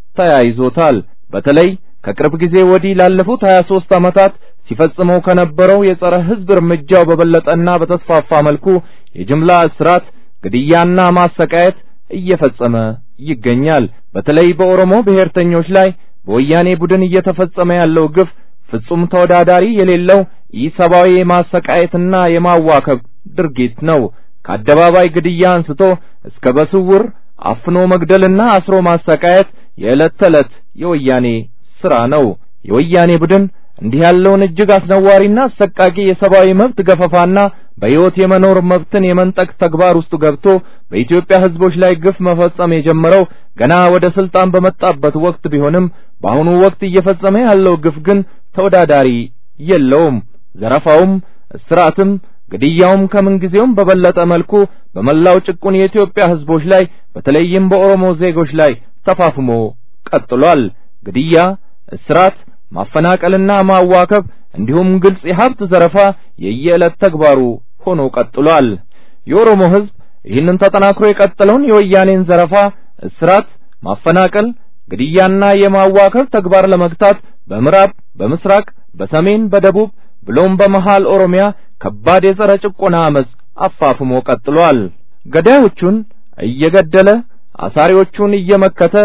ተያይዞታል። በተለይ ከቅርብ ጊዜ ወዲህ ላለፉት 23 ዓመታት ሲፈጽመው ከነበረው የጸረ ሕዝብ እርምጃው በበለጠና በተስፋፋ መልኩ የጅምላ እስራት፣ ግድያና ማሰቃየት እየፈጸመ ይገኛል። በተለይ በኦሮሞ ብሔርተኞች ላይ በወያኔ ቡድን እየተፈጸመ ያለው ግፍ ፍጹም ተወዳዳሪ የሌለው ኢሰብአዊ የማሰቃየትና የማዋከብ ድርጊት ነው። ከአደባባይ ግድያ አንስቶ እስከ በስውር አፍኖ መግደልና አስሮ ማሰቃየት የዕለት ተዕለት የወያኔ ስራ ነው። የወያኔ ቡድን እንዲህ ያለውን እጅግ አስነዋሪና አሰቃቂ የሰብአዊ መብት ገፈፋና በሕይወት የመኖር መብትን የመንጠቅ ተግባር ውስጥ ገብቶ በኢትዮጵያ ሕዝቦች ላይ ግፍ መፈጸም የጀመረው ገና ወደ ስልጣን በመጣበት ወቅት ቢሆንም በአሁኑ ወቅት እየፈጸመ ያለው ግፍ ግን ተወዳዳሪ የለውም። ዘረፋውም፣ እስራትም፣ ግድያውም ከምንጊዜውም በበለጠ መልኩ በመላው ጭቁን የኢትዮጵያ ሕዝቦች ላይ በተለይም በኦሮሞ ዜጎች ላይ ተፋፍሞ ቀጥሏል። ግድያ፣ እስራት ማፈናቀልና ማዋከብ እንዲሁም ግልጽ የሀብት ዘረፋ የየዕለት ተግባሩ ሆኖ ቀጥሏል። የኦሮሞ ሕዝብ ይህንን ተጠናክሮ የቀጠለውን የወያኔን ዘረፋ፣ እስራት፣ ማፈናቀል፣ ግድያና የማዋከብ ተግባር ለመግታት በምዕራብ፣ በምስራቅ፣ በሰሜን፣ በደቡብ ብሎም በመሃል ኦሮሚያ ከባድ የጸረ ጭቆና አመፅ አፋፍሞ ቀጥሏል። ገዳዮቹን እየገደለ አሳሪዎቹን እየመከተ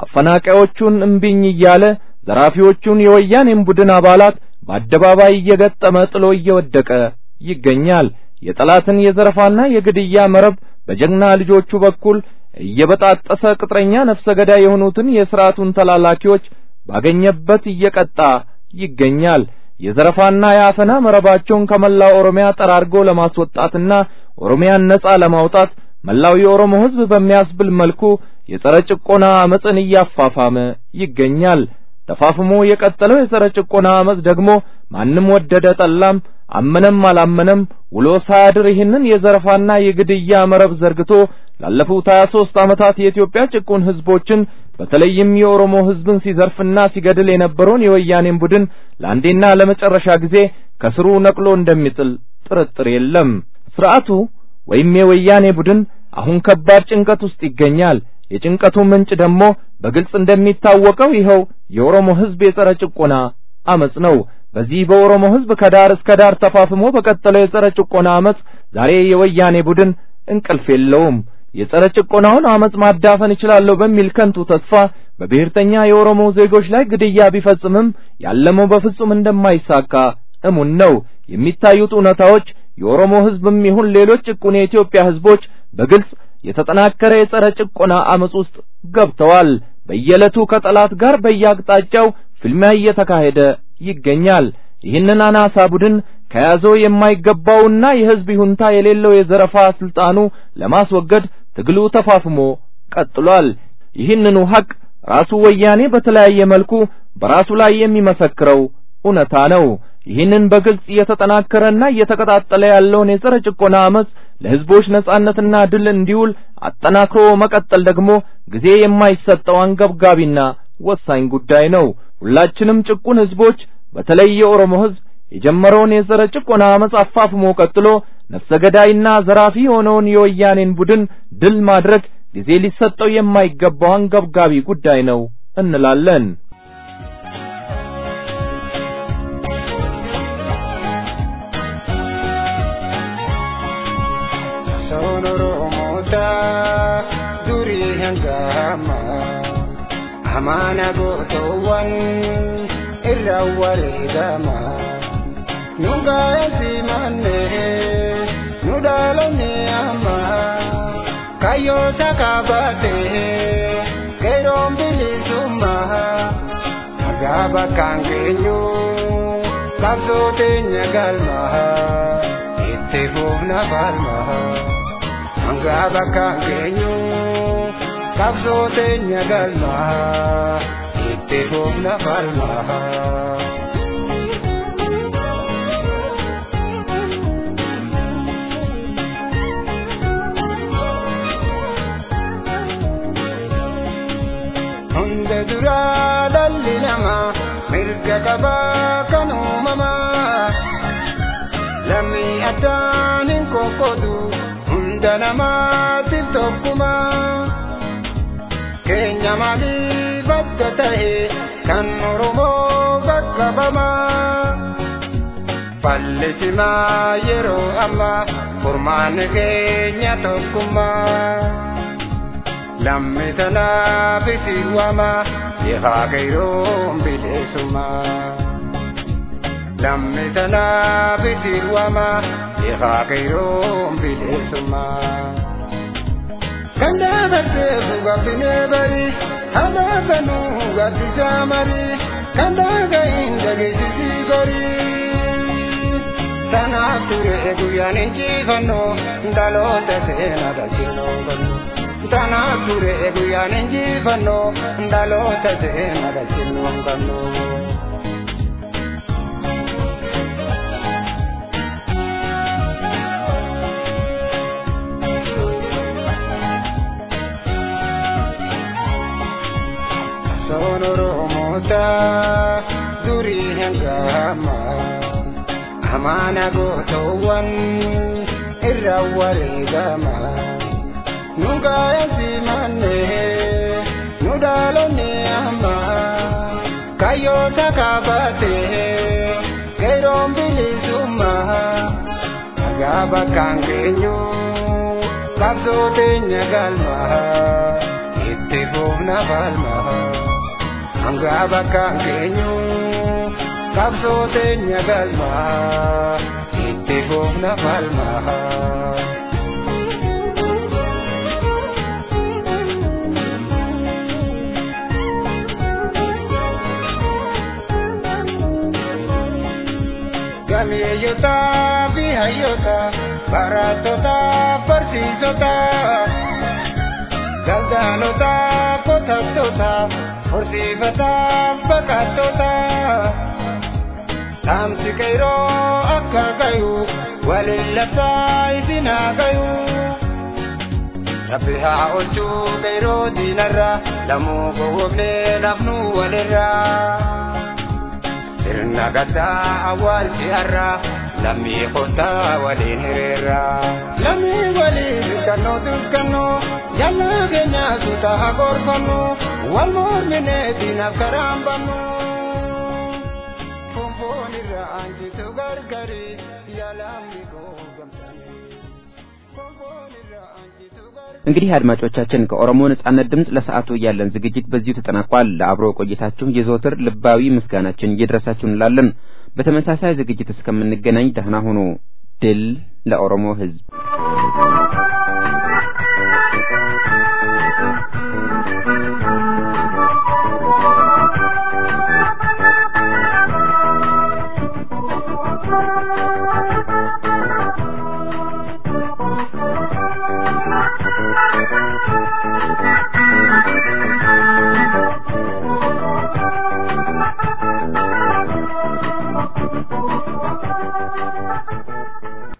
አፈናቃዮቹን እምቢኝ እያለ ዘራፊዎቹን የወያኔን ቡድን አባላት በአደባባይ እየገጠመ ጥሎ እየወደቀ ይገኛል። የጠላትን የዘረፋና የግድያ መረብ በጀግና ልጆቹ በኩል እየበጣጠሰ ቅጥረኛ ነፍሰ ገዳይ የሆኑትን የሥርዓቱን ተላላኪዎች ባገኘበት እየቀጣ ይገኛል። የዘረፋና የአፈና መረባቸውን ከመላው ኦሮሚያ ጠራርጎ ለማስወጣትና ኦሮሚያን ነጻ ለማውጣት መላው የኦሮሞ ሕዝብ በሚያስብል መልኩ የጸረ ጭቆና አመፅን እያፋፋመ ይገኛል። ተፋፍሞ የቀጠለው የጸረ ጭቆና አመፅ ደግሞ ማንም ወደደ ጠላም፣ አመነም አላመነም ውሎ ሳያድር ይህንን የዘረፋና የግድያ መረብ ዘርግቶ ላለፉት 23 ዓመታት የኢትዮጵያ ጭቁን ሕዝቦችን በተለይም የኦሮሞ ሕዝብን ሲዘርፍና ሲገድል የነበረውን የወያኔን ቡድን ለአንዴና ለመጨረሻ ጊዜ ከስሩ ነቅሎ እንደሚጥል ጥርጥር የለም። ስርዓቱ ወይም የወያኔ ቡድን አሁን ከባድ ጭንቀት ውስጥ ይገኛል። የጭንቀቱ ምንጭ ደግሞ በግልጽ እንደሚታወቀው ይኸው የኦሮሞ ሕዝብ የጸረ ጭቆና አመጽ ነው። በዚህ በኦሮሞ ሕዝብ ከዳር እስከ ዳር ተፋፍሞ በቀጠለው የጸረ ጭቆና አመጽ ዛሬ የወያኔ ቡድን እንቅልፍ የለውም። የጸረ ጭቆናውን አመጽ ማዳፈን እችላለሁ በሚል ከንቱ ተስፋ በብሔርተኛ የኦሮሞ ዜጎች ላይ ግድያ ቢፈጽምም ያለመው በፍጹም እንደማይሳካ እሙን ነው። የሚታዩት እውነታዎች የኦሮሞ ሕዝብም ይሁን ሌሎች ጭቁን የኢትዮጵያ ሕዝቦች በግልጽ የተጠናከረ የጸረ ጭቆና አመጽ ውስጥ ገብተዋል። በየዕለቱ ከጠላት ጋር በየአቅጣጫው ፍልሚያ እየተካሄደ ይገኛል። ይህንን አናሳ ቡድን ከያዘው የማይገባውና የሕዝብ ይሁንታ የሌለው የዘረፋ ስልጣኑ ለማስወገድ ትግሉ ተፋፍሞ ቀጥሏል። ይህንኑ ሐቅ ራሱ ወያኔ በተለያየ መልኩ በራሱ ላይ የሚመሰክረው እውነታ ነው። ይህንን በግልጽ እየተጠናከረና እየተቀጣጠለ ያለውን የጸረ ጭቆና አመጽ ለሕዝቦች ነጻነትና ድል እንዲውል አጠናክሮ መቀጠል ደግሞ ጊዜ የማይሰጠው አንገብጋቢና ወሳኝ ጉዳይ ነው። ሁላችንም ጭቁን ሕዝቦች በተለይ የኦሮሞ ሕዝብ የጀመረውን የጸረ ጭቆና አመጽ አፋፍሞ ቀጥሎ ነፍሰ ገዳይና ዘራፊ የሆነውን የወያኔን ቡድን ድል ማድረግ ጊዜ ሊሰጠው የማይገባው አንገብጋቢ ጉዳይ ነው እንላለን። hangama amaana gootoowwan irra wareegama nu gaa'esi manne nu dhaalonni amma kayyoo sakaabate keeroon bilisummaa nagaa bakkaan keenyu qabsoo teenya galmaa itti fuufna falmaa nagaa bakkaan keenyu qabsoo teenya galmaa itti fuufna falmaa. hunda duraa dhalli namaa mirga qabaa kan uumamaa lammii addaan hin qoqqoodu hunda namaatiif tokkumaa keenya maaliif adda ta'e kan oromoo bakka bamaa fallisimaa yeroo ammaa furmaanni keenya tokkummaa. lamme tanaaf itti waama ifaa kayroon bileessuma lamme tanaaf itti waama ifaa kayroon bileessuma. kan dhaabatteefu gabbinee bari hadhaabanuu gaddisaa mari kan dhaaga'iin dhageessisii gorii. Tanaaf ture guyyaan injifannoo dhaloota seenaa galchinoo galchuu. Tanaaf ture guyyaan injifannoo dhaloota seenaa galchinoo galchuu. Soon Oromoota durii hangama amaana gootoowwan irra wareegama. nu gaa'esi manne nu dhaalonni amma kayyoo sakaabate keeroon bilisummaa nagaa bakkaan keenyu qabsoo teenya galmaa itti fuufna falmaa hangaa bakkaan keenyu qabsoo teenya galmaa itti fuufna falmaa. Gameeyyota fi hayyoota barattoota barsiisota daldaltoota qotattoota horsiifata baqattoota dhaamsi kayroo akka gayu waliin labsaa isin haa gayu. Rabbi haa oolchuu kayroo diinarra lamuu gowwoomnee nafnu walirraa. sirna gaddaa awwaalchi har'a lammii kottaa waliin hiriirra. Lammii waliin dukkannoo dukkannoo jallaa keenya suuta haa gorfannoo wal morminee diinaaf karaan bannu. Fonfoon irra aanjitu gargari yaalamni koo gamsanii. Fonfoon irra aanjitu እንግዲህ አድማጮቻችን ከኦሮሞ ነጻነት ድምፅ ለሰዓቱ ያለን ዝግጅት በዚሁ ተጠናቋል። ለአብሮ ቆይታችሁ የዘወትር ልባዊ ምስጋናችን እየደረሳችሁ እንላለን። በተመሳሳይ ዝግጅት እስከምንገናኝ ደህና ሁኑ። ድል ለኦሮሞ ሕዝብ!